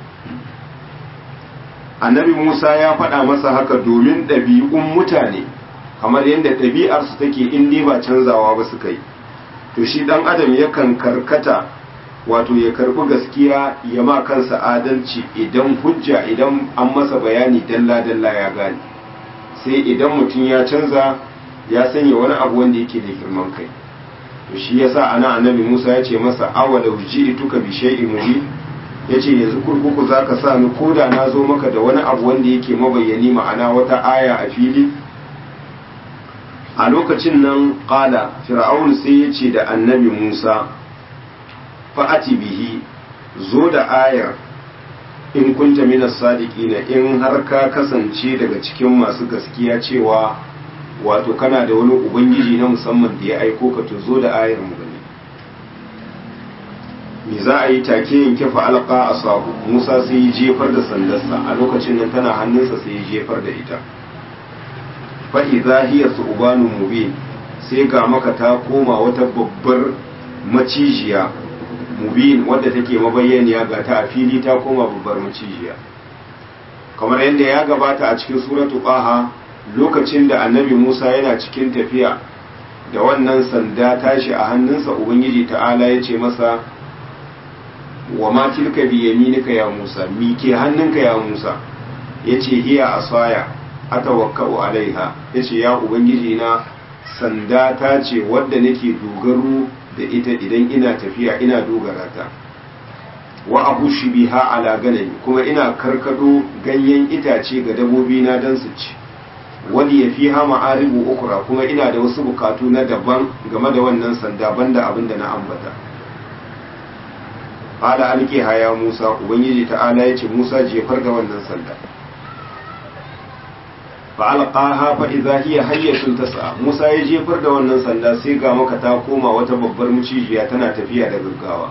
annabi musa ya faɗa masa haka domin ɗabi'un mutane kamar yadda ɗabi'arsu take in dai ba canzawa ba suka yi to shi ɗan adam yakan karkata wato ya karɓi gaskiya ya ma kansa adalci idan hujja idan an masa bayani dalla-dalla ya gane sai idan mutum ya canza ya sanya wani abu wanda yake da girman kai to shi yasa ana annabi musa ya ce masa awalau ji'tuka bi shay'in mubin ya ce yanzu kurkuku za ka sa ni ko da na zo maka da wani abu wanda yake mabayyani ma'ana wata aya a fili a lokacin nan ƙala fir'aun sai ya ce da annabi musa fa'ati bihi zo da ayar in kunta minas sadiqina in har ka kasance daga cikin masu gaskiya cewa wato kana da wani ubangiji na musamman da ya aiko ka to zo da ayar mu gani me za a yi take yanke fa'alƙa a sahu musa sai ya jefar da sandarsa a lokacin nan tana hannunsa sai ya jefar da ita fa'i zahiyar su ubanun mubin sai ga maka ta koma wata babbar macijiya mubin wadda take mabayyaniya ga ta a fili ta koma babbar macijiya kamar yadda ya gabata a cikin suratu ƙaha lokacin da annabi musa yana cikin tafiya da wannan sanda tashi a hannunsa ubangiji ta'ala ya ce masa wa ma tilka bi yaminika ya Musa mi ke hannunka ya Musa yace hiya asaya atawakkau alaiha yace ya ubangiji na sanda ta ce wadda nake dogaro da ita idan ina tafiya ina dogara ta wa abushi biha ala ganami kuma ina karkado ganyen itace ga dabobi na dan su ci wani ya fi hama aribu ukura kuma ina da wasu bukatu na daban game da wannan sanda banda abin da na ambata ala alke haya musa ubangiji ta'ala ya ce musa jefar da wannan sanda fa alqaha fa idza hiya hayyatun tas'a musa ya jefar da wannan sanda sai ga maka ta koma wata babbar mucijiya tana tafiya da gaggawa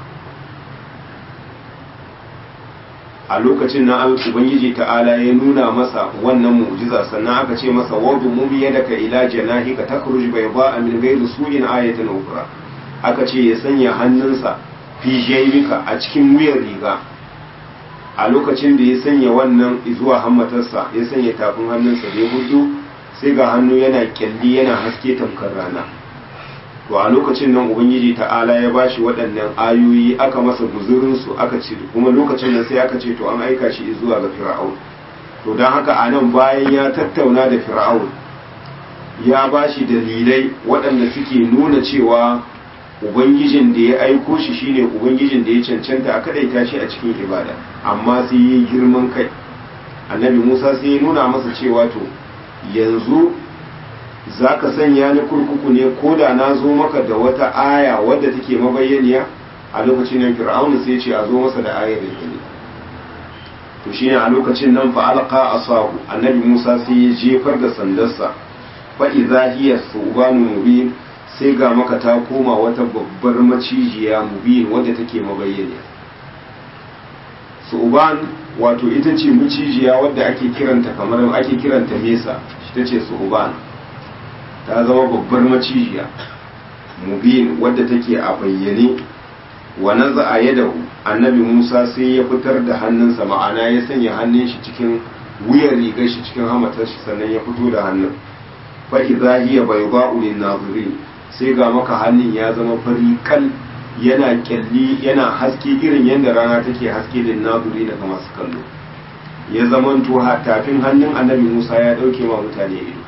a lokacin nan ubangiji ta'ala ya nuna masa wannan mu'jiza sannan aka ce masa wadu mumi yadaka ila janahika takhruj bayda min ghayri su'in ayatan ukhra aka ce ya sanya hannunsa fi jaybika a cikin wuyar riga a lokacin da ya sanya wannan zuwa hammatarsa ya sanya tafin hannunsa da ya hudu sai ga hannu yana kyalli yana haske tamkar rana to a lokacin nan ubangiji ta'ala ya bashi waɗannan ayoyi aka masa guzurinsu aka ce kuma lokacin nan sai aka ce to an aika shi zuwa ga fir'aun to don haka a nan bayan ya tattauna da fir'aun ya bashi dalilai waɗanda suke nuna cewa ubangijin da ya aiko shi shine ubangijin da ya cancanta a kadaita shi a cikin ibada amma sai yi girman kai annabi musa sai ya nuna masa cewa to yanzu za ka sanya ni kurkuku ne ko da na zo maka da wata aya wadda take mabayyaniya a lokacin nan fir'auna sai ce a zo masa da ayar da ne to shine a lokacin nan fa alqa asahu annabi musa sai ya jefar da sandarsa fa idza hiya subanu mubin sai ga maka ta koma wata babbar macijiya mubin wadda take mabayyaniya su'uban wato ita ce macijiya wadda ake kiranta kamar ake kiranta mesa ita ce su'uban ta zama babbar macijiya mubin wadda take a bayyane wa naza a yadahu annabi musa sai ya fitar da hannunsa ma'ana ya sanya hannun shi cikin wuyar rigar shi cikin hamatar shi sannan ya fito da hannun fa idza hiya bayda'u lin nazirin sai ga maka hannun ya zama fari kal yana kyalli yana haske irin yadda rana take haske lin nazirin daga masu kallo ya zamanto tafin hannun annabi musa ya dauke ma mutane ido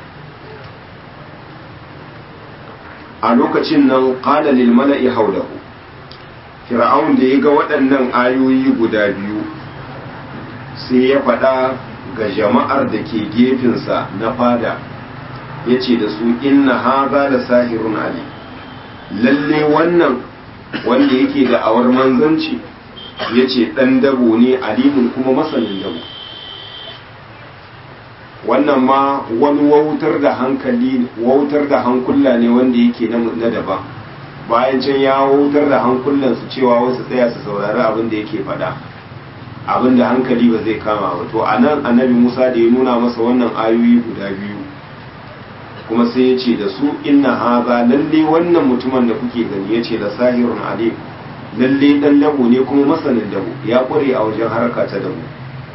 a lokacin nan qala lil mala'i hawlahu fir'aun da ya ga waɗannan ayoyi guda biyu sai ya faɗa ga jama'ar da ke gefensa na fada ya ce da su inna haza da sahirun ali lalle wannan wanda yake da awar manzanci ya ce ɗan dabo ne alimun kuma masanin dabo wannan ma wani wautar da hankali wautar da hankula ne wanda yake na daban bayan can ya wautar da hankulansu cewa wasu tsaya su saurari abin da yake faɗa abin da hankali ba zai kama ba to a nan annabi musa da ya nuna masa wannan ayoyi guda biyu kuma sai ya ce da su inna haza lalle wannan mutumin da kuke gani ya ce da sahirun alim lalle dan dabo ne kuma masanin dabo ya kware a wajen harka ta dabo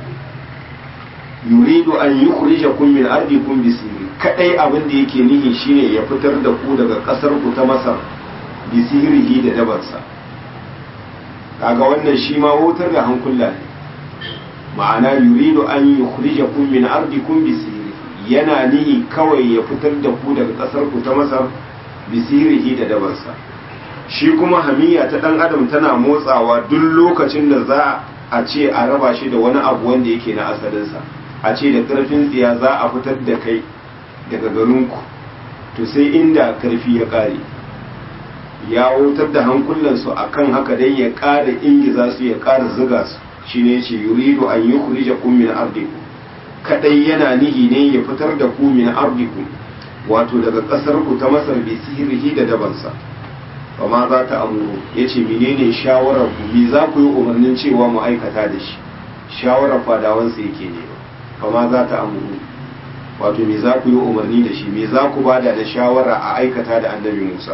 yuridu an yukhrijakum min ardikum bisiri kadai abin da yake nihi shine ya fitar da ku daga kasar ku ta masar bisirihi da dabarsa kaga wannan shi ma wutar da hankula ne ma'ana yuridu an yukhrijakum min ardikum bisiri yana nihi kawai ya fitar da ku daga kasar ku ta masar bisirihi da dabarsa shi kuma hamiya ta dan adam tana motsawa duk lokacin da za a ce a raba shi da wani abu wanda yake na asalinsa a ce da karfin tsiya za a fitar da kai daga garinku to sai inda karfi ya kare ya wutar da hankulansu a kan haka dai ya ƙara ingiza su ya ƙara zuga su shi ne ce yuridu an yi kurija kun min ardiku kadai yana nihi ne ya fitar da ku min ardiku wato daga ƙasar ku ta masar bi sihirihi da dabansa ba ma za ta amuru ya ce menene shawarar ku me za ku yi umarnin cewa mu aikata da shi shawarar fadawansa yake ne ba ma za ta amuru wato me za ku yi umarni da shi me za ku bada da shawara a aikata da annabi musa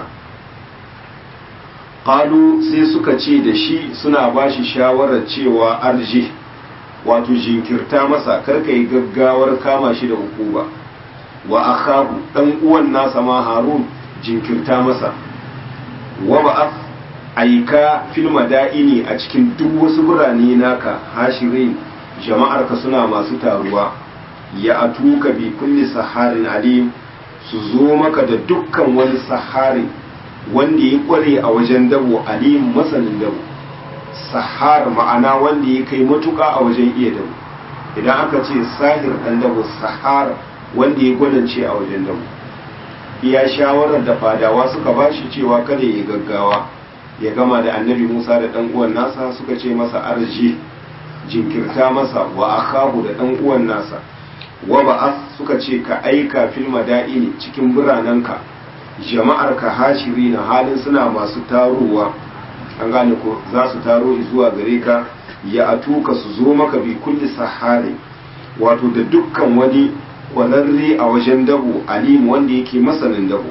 qalu sai suka ce da shi suna ba shi shawarar cewa arji wato jinkirta masa karka yi gaggawar kama shi da hukuma wa akhahu dan uwan nasa ma harun jinkirta masa wa ba'ath aika fil madaini a cikin duk wasu birane naka hashirin jama'ar ka suna masu taruwa ya atuka bi kulli saharin alim su zo maka da dukkan wani saharin wanda ya kware a wajen dabo alim masanin dabo sahar ma'ana wanda ya kai matuka a wajen iya dabo idan aka ce sahir dan dabo sahar wanda ya gwanance a wajen dabo iya shawarar da fadawa suka ba shi cewa kada ya gaggawa ya gama da annabi musa da dan uwan nasa suka ce masa arji jinkirta masa wa akahu da dan uwan nasa wa ba'ath suka ce ka aika fil madaini cikin biranenka jama'ar ka hashiri na halin suna masu tarowa an gane ko za su taro zuwa gare ka ya atuka su zo maka bi kulli sahari wato da dukkan wani kwararre a wajen dabo alimu wanda yake masanin dabo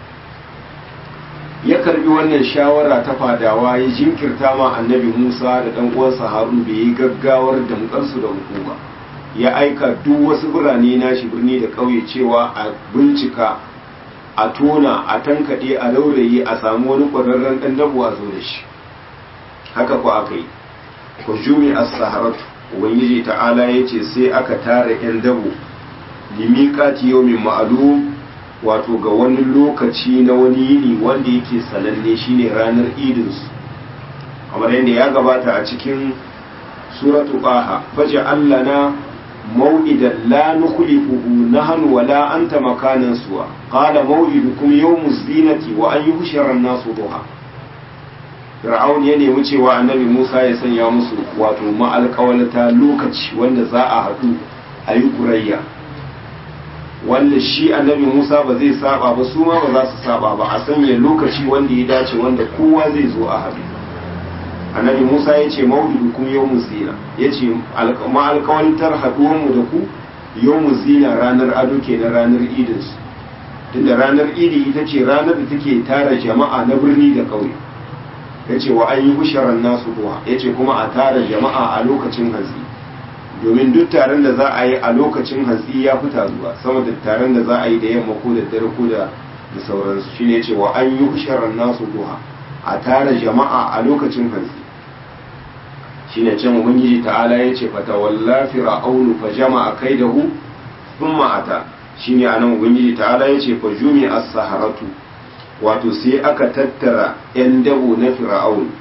ya karbi wannan shawara ta fadawa ya jinkirta ma annabi musa da dan uwansa harun bai yi gaggawar damkarsu da hukuma ya aika duk wasu birane nashi birni da ƙauye cewa a bincika a tona a tankaɗe a laurayi a samu wani ƙwararren ɗan dabo a zo da shi haka ku aka yi ku jumi a saharatu ubangiji ta'ala ya ce sai aka tara 'yan dabo limiƙati yau min ma'alu wato ga wani lokaci na wani yini wanda yake sananne shine ranar idinsu kamar yadda ya gabata a cikin suratu ƙaha faje allana موئدا لا نخلفه نحن ولا أنت مكانا سوى قال موئدكم يوم الزينة وأن يحشر الناس ضحى Fir'aun ya nemi cewa annabi Musa ya sanya musu wato ma'alƙawalata lokaci wanda za a haɗu a yi ƙurayya wanda shi annabi Musa ba zai saba ba su ma ba za su saba ba a sanya lokaci wanda ya dace wanda kowa zai zo a haɗu annabi musa ya ce maulidu kuma yau zina ya ce ma'alkawantar haɗuwanmu da ku yau zina ranar ado ke na ranar idinsu tunda ranar idi ita ce ranar da take tara jama'a na birni da ƙauye ya ce wa an yi husharar nasu duha ya ce kuma a tara jama'a a lokacin hantsi domin duk taron da za a yi a lokacin hantsi ya fi taruwa sama da taron da za a yi da yamma ko da dare ko da sauransu shine ya ce wa an yi husharar nasu duha a tara jama'a a lokacin hantsi shine can ubangiji ta'ala ya ce fata walla fir'aunu fa jama'a kaidahu thumma ata shine anan ubangiji ta'ala ya ce fa jumi as-saharatu wato sai aka tattara yan dabo na fir'aun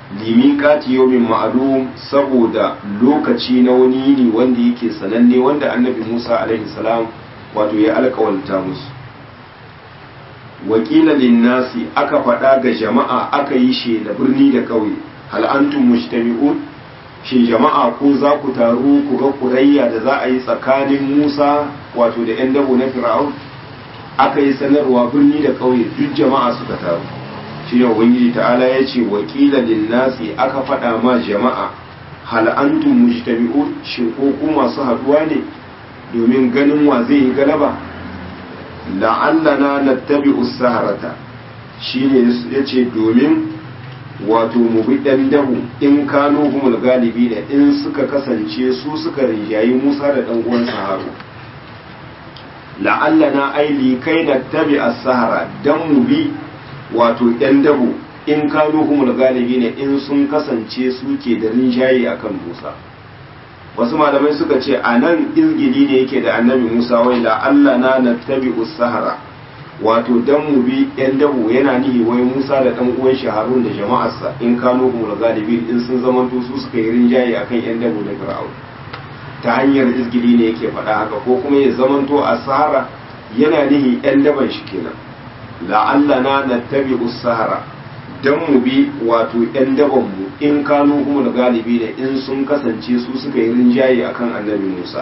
limiqati yawmin ma'lum saboda lokaci na wani yini wanda yake sananne wanda annabi Musa alaihi salam wato ya alƙawalta musu wakila linnasi aka faɗa ga jama'a aka yi shi da birni da ƙauye hal antum mujtami'un shin jama'a ko za ku taru ku ga kurayya da za a yi tsakanin Musa wato da 'yan dabo na Fir'aun aka yi sanarwa birni da ƙauye duk jama'a suka taru shi ne ubangiji ta'ala ya ce wakila linnasi aka faɗa ma jama'a hal antum mujtami'un shin ko ku masu haɗuwa ne domin ganin wa zai yi galaba la'allana nattabi'u saharata shine yace domin wato mu bi dan dahu in kano humul galibi da in suka kasance su suka rinjayi Musa da dan uwan Haru la'allana aili kai nattabi as-sahara dan mu bi wato yan dahu in kano humul galibi ne in sun kasance su ke da rinjaye akan Musa wasu malamai suka ce a nan izgili ne yake da annabi musa wai da allah na na tabi sahara wato dan mu bi yan dabu yana nihi wai musa da dan uwan shi harun da jama'arsa in kano kuma galibi in sun zamanto su suka yi rinjaye akan yan dabu da fir'aun ta hanyar izgili ne yake faɗa haka ko kuma ya zamanto a sahara yana nihi yan daban shi kenan la'allana na tabi sahara don mu bi wato 'yan dabanmu in kanu kuma da galibi da in sun kasance su suka yi rinjaye akan annabi musa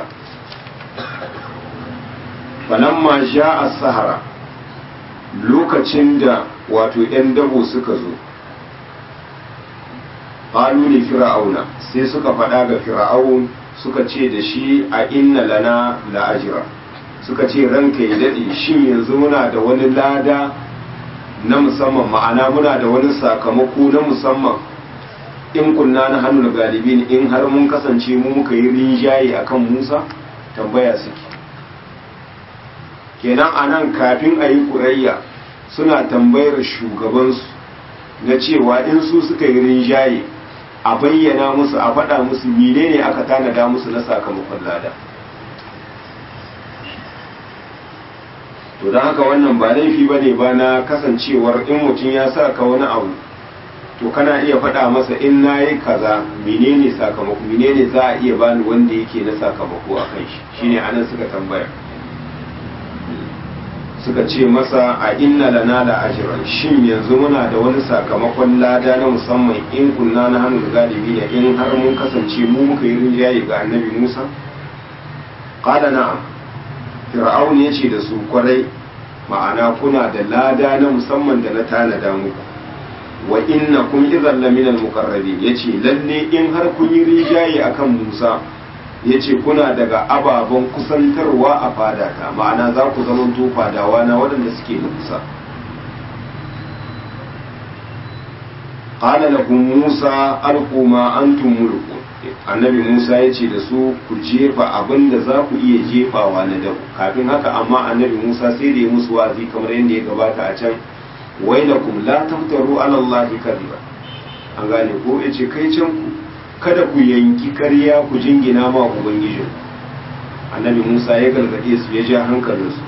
falamma sha a sahara lokacin da wato 'yan dabo suka zo ƙalu ne fir'auna sai suka faɗa ga fir'aun suka ce da shi a inna lana la'ajira suka ce ranka ya daɗe shin yanzu muna da wani lada na musamman ma'ana muna da wani sakamako na musamman in kunna na hannun galibin in har mun kasance mu muka yi rinjaye akan musa tambaya suke kenan a nan kafin a yi kurayya suna tambayar shugabansu na cewa in su suka yi rinjaye a bayyana musu a faɗa musu menene aka tanada musu na sakamakon lada to don haka wannan ba laifi ba ne ba na kasancewar in mutum ya sa ka wani abu to kana iya faɗa masa in na yi kaza menene sakamako menene za a iya bani wanda yake na sakamako a kan shi shine anan suka tambaya suka ce masa a inna lana da ajiran shin yanzu muna da wani sakamakon lada na musamman in kunna na hannun galibi da in har mun kasance mu muka yi rinjaye ga annabi musa qala na'am fir'aun ya ce da su kwarai ma'ana kuna da lada na musamman da na tanada muku wa inna kun idan laminal muqarrabi yace lalle in har kun yi rijaye akan Musa yace kuna daga ababen kusantarwa a fadata ma'ana za ku zamanto fadawa na waɗanda suke da kusa qala lahum Musa alqu ma antum mulku annabi Musa ya ce da su ku jefa abin da za ku iya jefawa na dabu kafin haka amma annabi Musa sai da ya musu wa'azi kamar yadda ya gabata a can wailakum la taftaru ala Allah kadhiba an gane ko yace kai can ku kada ku yanki karya ku jingina ma ubangijin annabi Musa ya gargade su ya ja hankalinsu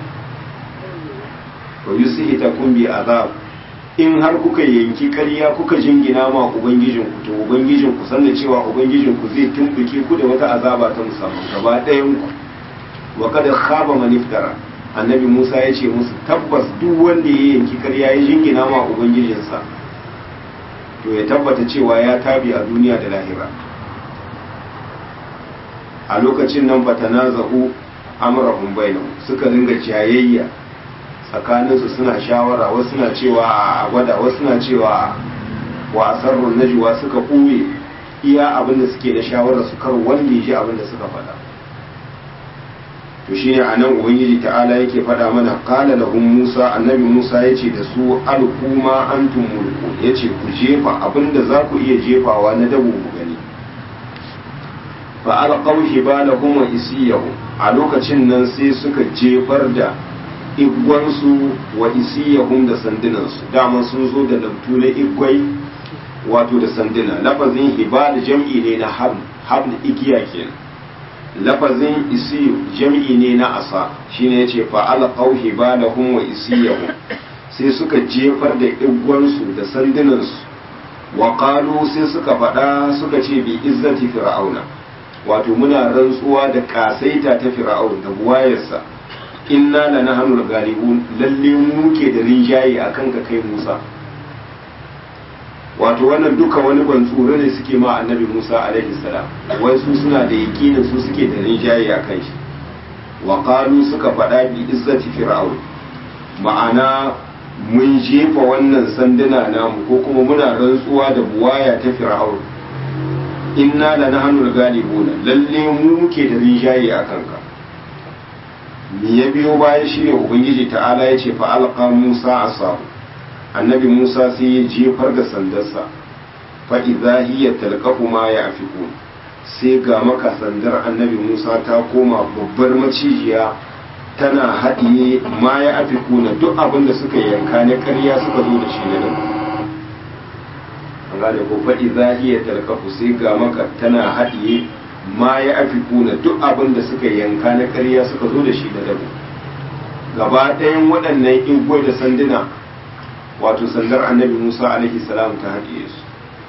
wa yusihita kun bi azab in har kuka yanki karya kuka jingina ma ubangijin ku to ubangijin ku san da cewa ubangijin ku zai tumbuke ku da wata azaba ta musamman gaba ɗayan ku wa kada khaba man iftara annabi Musa ya ce musu tabbas duk wanda ya yanki karya ya jingina ma ubangijinsa to ya tabbata cewa ya tabi a duniya da lahira a lokacin nan fatanaza'u amrahum bainahum suka dinga jayayya tsakaninsu suna shawara wasu na cewa a gwada wasu na cewa wa asarrun najwa suka ɓuye iya abin da suke da shawara su kar wanda ya ji abin da suka faɗa to shine a nan ubangiji ta'ala yake faɗa mana qala lahum musa annabi musa yace da su alquma antum mulku yace ku jefa abin da za ku iya jefawa na dabo ku gani fa alqaw hibalahum wa isiyahum a lokacin nan sai suka jefar da igwansu wa isiyahum da sandunansu dama sun zo da labtu na igwai wato da sanduna lafazin hibal jam'i ne na habl habl igiya kenan lafazin isiyu jam'i ne na asa shine yace fa alqaw hibalahum wa isiyahum sai suka jefar da igwansu da sandunansu wa qalu sai suka faɗa suka ce bi izzati fir'auna wato muna rantsuwa da kasaita ta fir'aun da buwayarsa inna lanahnu galibun lalle mu ke da rinjaye akan ka kai Musa wato wannan duka wani ban tsoro ne suke ma annabi Musa alaihi salam wai su suna da yakinin su suke da rinjaye akan shi wa qalu suka faɗa bi izzati fir'aun ma'ana mun jefa wannan sanduna namu ko kuma muna rantsuwa da buwaya ta fir'aun inna la nahnu galibuna lalle mu muke da rinjaye a kanka me ya biyo baya shine ubangiji ta'ala ya ce fa alqa musa asahu annabi musa sai ya jefar da sandarsa fa idza hiya talqafu ma ya'fikun sai ga maka sandar annabi musa ta koma babbar macijiya tana haɗiye ma ya afi kuna duk abin da suka yanka na ƙarya suka zo da shi na nan an gane ko faɗi zahiya talkafu sai ga maka tana haɗiye ma ya afi kuna duk abin da suka yanka na ƙarya suka zo da shi na dabu gaba ɗayan waɗannan igwai da sanduna wato sandar annabi musa alaihi salam ta haɗiye su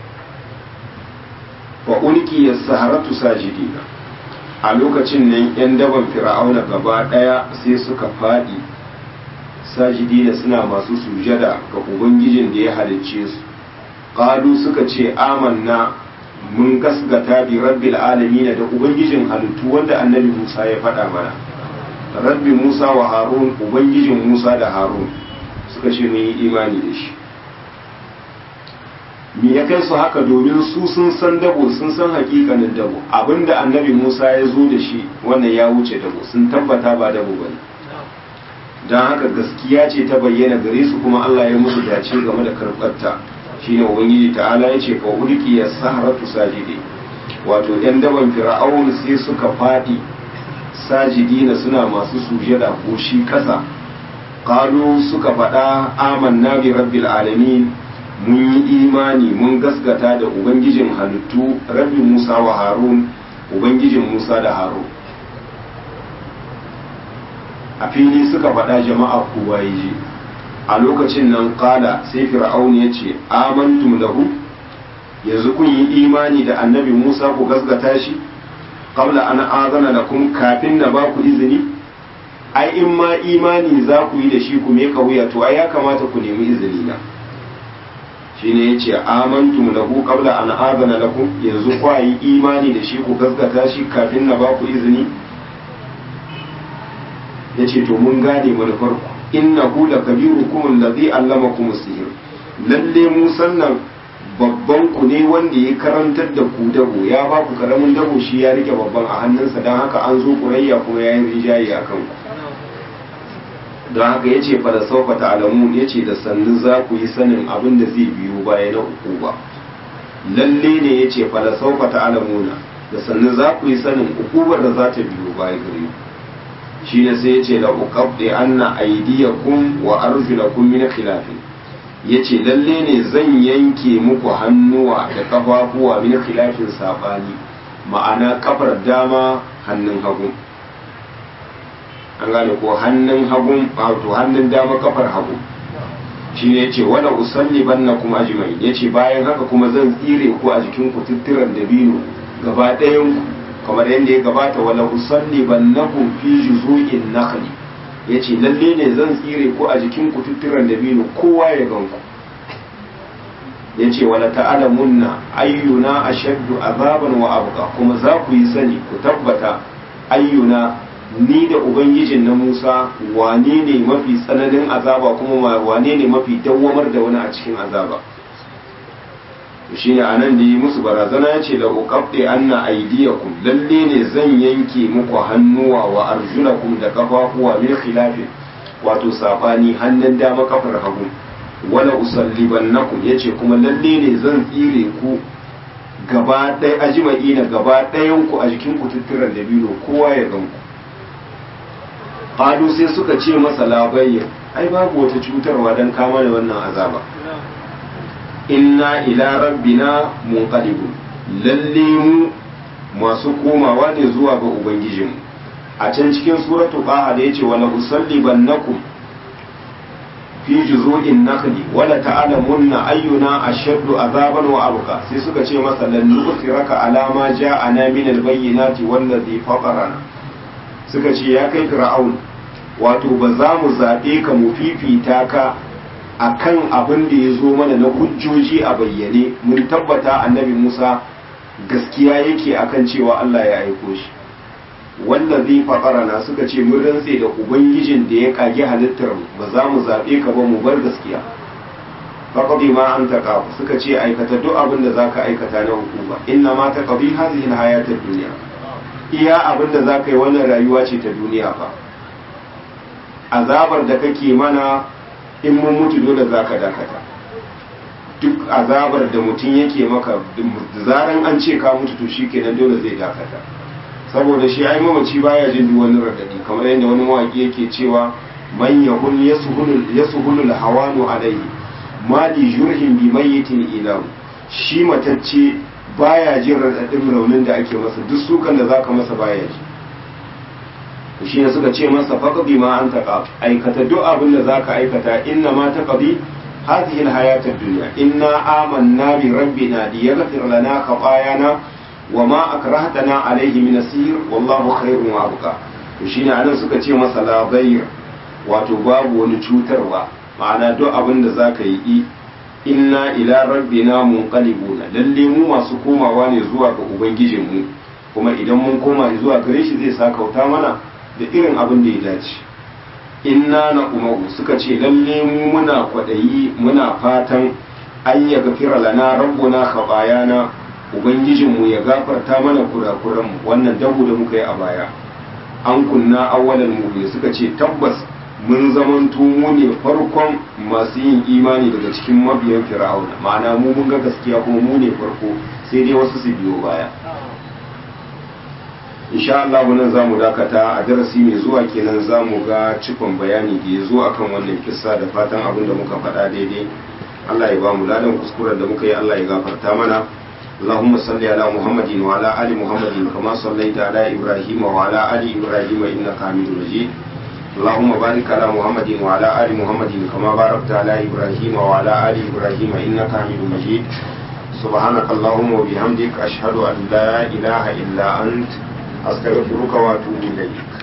fa ulki as-saharatu sajidina a lokacin nan 'yan daban fir'auna gaba ɗaya sai suka faɗi sajidi da suna masu sujada ga ubangijin da ya halicce su ƙalu suka ce amanna mun gasgata bi rabbil alamin da ubangijin halittu wanda annabi musa ya faɗa mana rabbi musa wa harun ubangijin musa da harun suka ce mun yi imani da shi me ya kai su haka domin su sun san dabo sun san hakikanin dabo abinda annabi Musa ya zo da shi wannan ya wuce dabo sun tabbata ba dabo bane don haka gaskiya ce ta bayyana gare su kuma Allah ya musu dace game da karɓarta shine ubangiji ta'ala ya ce fa ulki ya saharatu sajidi wato yan daban fir'aun sai suka fadi sajidina suna masu sujada ko shi kasa qalu suka faɗa amanna bi rabbil alamin mun yi imani mun gaskata da ubangijin halittu rabbi musa wa harun ubangijin musa da harun a fili suka faɗa jama'a kowa ya ji a lokacin nan kala sai fir'aun ya ce amantum lahu yanzu kun yi imani da annabi musa ku gaskata shi qabla an azana lakum kafin na ba ku izini ai in ma imani za ku yi da shi ku me wuya to ai ya kamata ku nemi izini na shine yace amantum lahu qabla an azana lakum yanzu ku yi imani da shi ku gaskata shi kafin na ba ku izini yace to mun gane manufar ku innahu lakabirukum alladhi allamakum as-sihr lalle mu sannan babban ku ne wanda ya karantar da ku dabo ya ba ku karamin dabo shi ya rike babban a hannunsa don haka an zo kurayya kuma ya yi rijaye a kanku don haka ya ce fada saufa ta'alamun ya ce da sannu za ku yi sanin abin da zai biyo baya na uku ba lalle ne ya ce fada saufa ta'alamuna da sannu za ku yi sanin ukubar da za ta biyo baya gare shi ne sai ya ce la uqabdi anna aydiyakum wa arjulakum min khilafin yace lalle ne zan yanke muku hannuwa da kafafuwa min khilafin sabani ma'ana kafar dama hannun hagu an gane ko hannun hagun wato hannun dama kafar hagu shi ne yace wala usalli banna kuma ajmai yace bayan haka kuma zan tsire ku a jikin ku tuttiran dabino gaba ɗayan ku kamar yadda ya gabata wala usalli bannakum fi juzu'in nakhli yace lalle ne zan tsire ku a jikin ku tuttiran dabino kowa ya gan ku yace wala ta'lamunna ayyuna ashaddu azaban wa abqa kuma za ku yi sani ku tabbata ayyuna ni da ubangijin na Musa wane ne mafi tsananin azaba kuma wane ne mafi dawwamar da wani a cikin azaba shi ne anan da yi musu barazana ya ce da uqabdi anna aydiyakum lalle ne zan yanke muku hannuwa wa arjulakum da kafafuwa min khilafin wato sabani hannun dama kafar hagu wala usallibannakum yace kuma lalle ne zan tsire ku gaba ɗaya ajma'ina gaba ɗayan ku a jikin ku tutturan dabino kowa ya gan ku qalu sai suka ce masa labayya ai babu wata cutarwa dan kama da wannan azaba inna ila rabbina munqalibun lalle mu masu komawa ne zuwa ga ubangijinmu a can cikin suratu qaha da yace wala usallibannakum fi juzu'in nakhli wala ta'lamunna ayyuna ashaddu azaban wa abqa sai suka ce masa lan nusiraka ala ma ja'ana min al-bayyinati wallazi fatarana suka ce ya kai fir'aun wato ba za mu zaɓe ka mu fifita ka akan abin da ya zo mana na hujjoji a bayyane mun tabbata annabi Musa gaskiya yake akan cewa Allah ya aiko shi wanda zai faɗarana suka ce mun rantse da ubangijin da ya kage halittar mu ba za mu zaɓe ka ba mu bar gaskiya faqadi ma an taqa suka ce aikata duk abin da zaka aikata na hukuma inna ma taqdi hadhihi alhayatad dunya iya abin da zaka yi wannan rayuwa ce ta duniya fa azabar da kake mana in mun mutu dole zaka dakata duk azabar da mutum yake maka zaran an ce ka mutu to shikenan dole zai dakata saboda shi ai mamaci baya jin duk wani radadi kamar yadda wani mawaki yake cewa man yahul yasuhul yasuhul hawanu alayhi ma li jurhin bi mayyitin ilahu shi matacce baya jin radadin raunin da ake masa duk sukan da zaka masa baya ji shi ne suka ce masa faqdi ma anta qab aikata duk abin da zaka aikata inna ma taqdi هذه الحياة الدنيا إنا آمنا بربنا ليغفر لنا خطايانا وما أكرهتنا عليه من السير والله خير وأبقى shine anan suka ce masa la wato babu wani cutarwa ma'ana duk abin da zaka yi inna ila rabbina munqalibuna lalle mu masu komawa ne zuwa ga ubangijin mu kuma idan mun koma zuwa gare shi zai sakauta mana da irin abin da ya dace inna na umaru suka ce lalle mu muna kwaɗayi muna fatan an ya gafira lana rabbuna khabayana ubangijinmu ya gafarta mana kurakuranmu wannan dahu da muka yi a baya an kunna awwalan mu suka ce tabbas mun zamanto mu ne farkon masu yin imani daga cikin mabiyan fir'auna ma'ana mu mun ga gaskiya kuma mu ne farko sai dai wasu su biyo baya insha Allah nan za mu dakata a darasi mai zuwa kenan za mu ga cikon bayani da ya zo akan wannan kissa da fatan abin da muka faɗa daidai Allah ya ba mu ladan kuskuren da muka yi Allah ya gafarta mana اللهم صل على محمد وعلى آل محمد كما صليت على إبراهيم وعلى آل إبراهيم إنك حميد مجيد اللهم بارك على محمد وعلى آل محمد كما باركت على إبراهيم وعلى آل إبراهيم إنك حميد مجيد سبحانك اللهم وبحمدك أشهد أن لا إله إلا أنت أستغفرك وأتوب إليك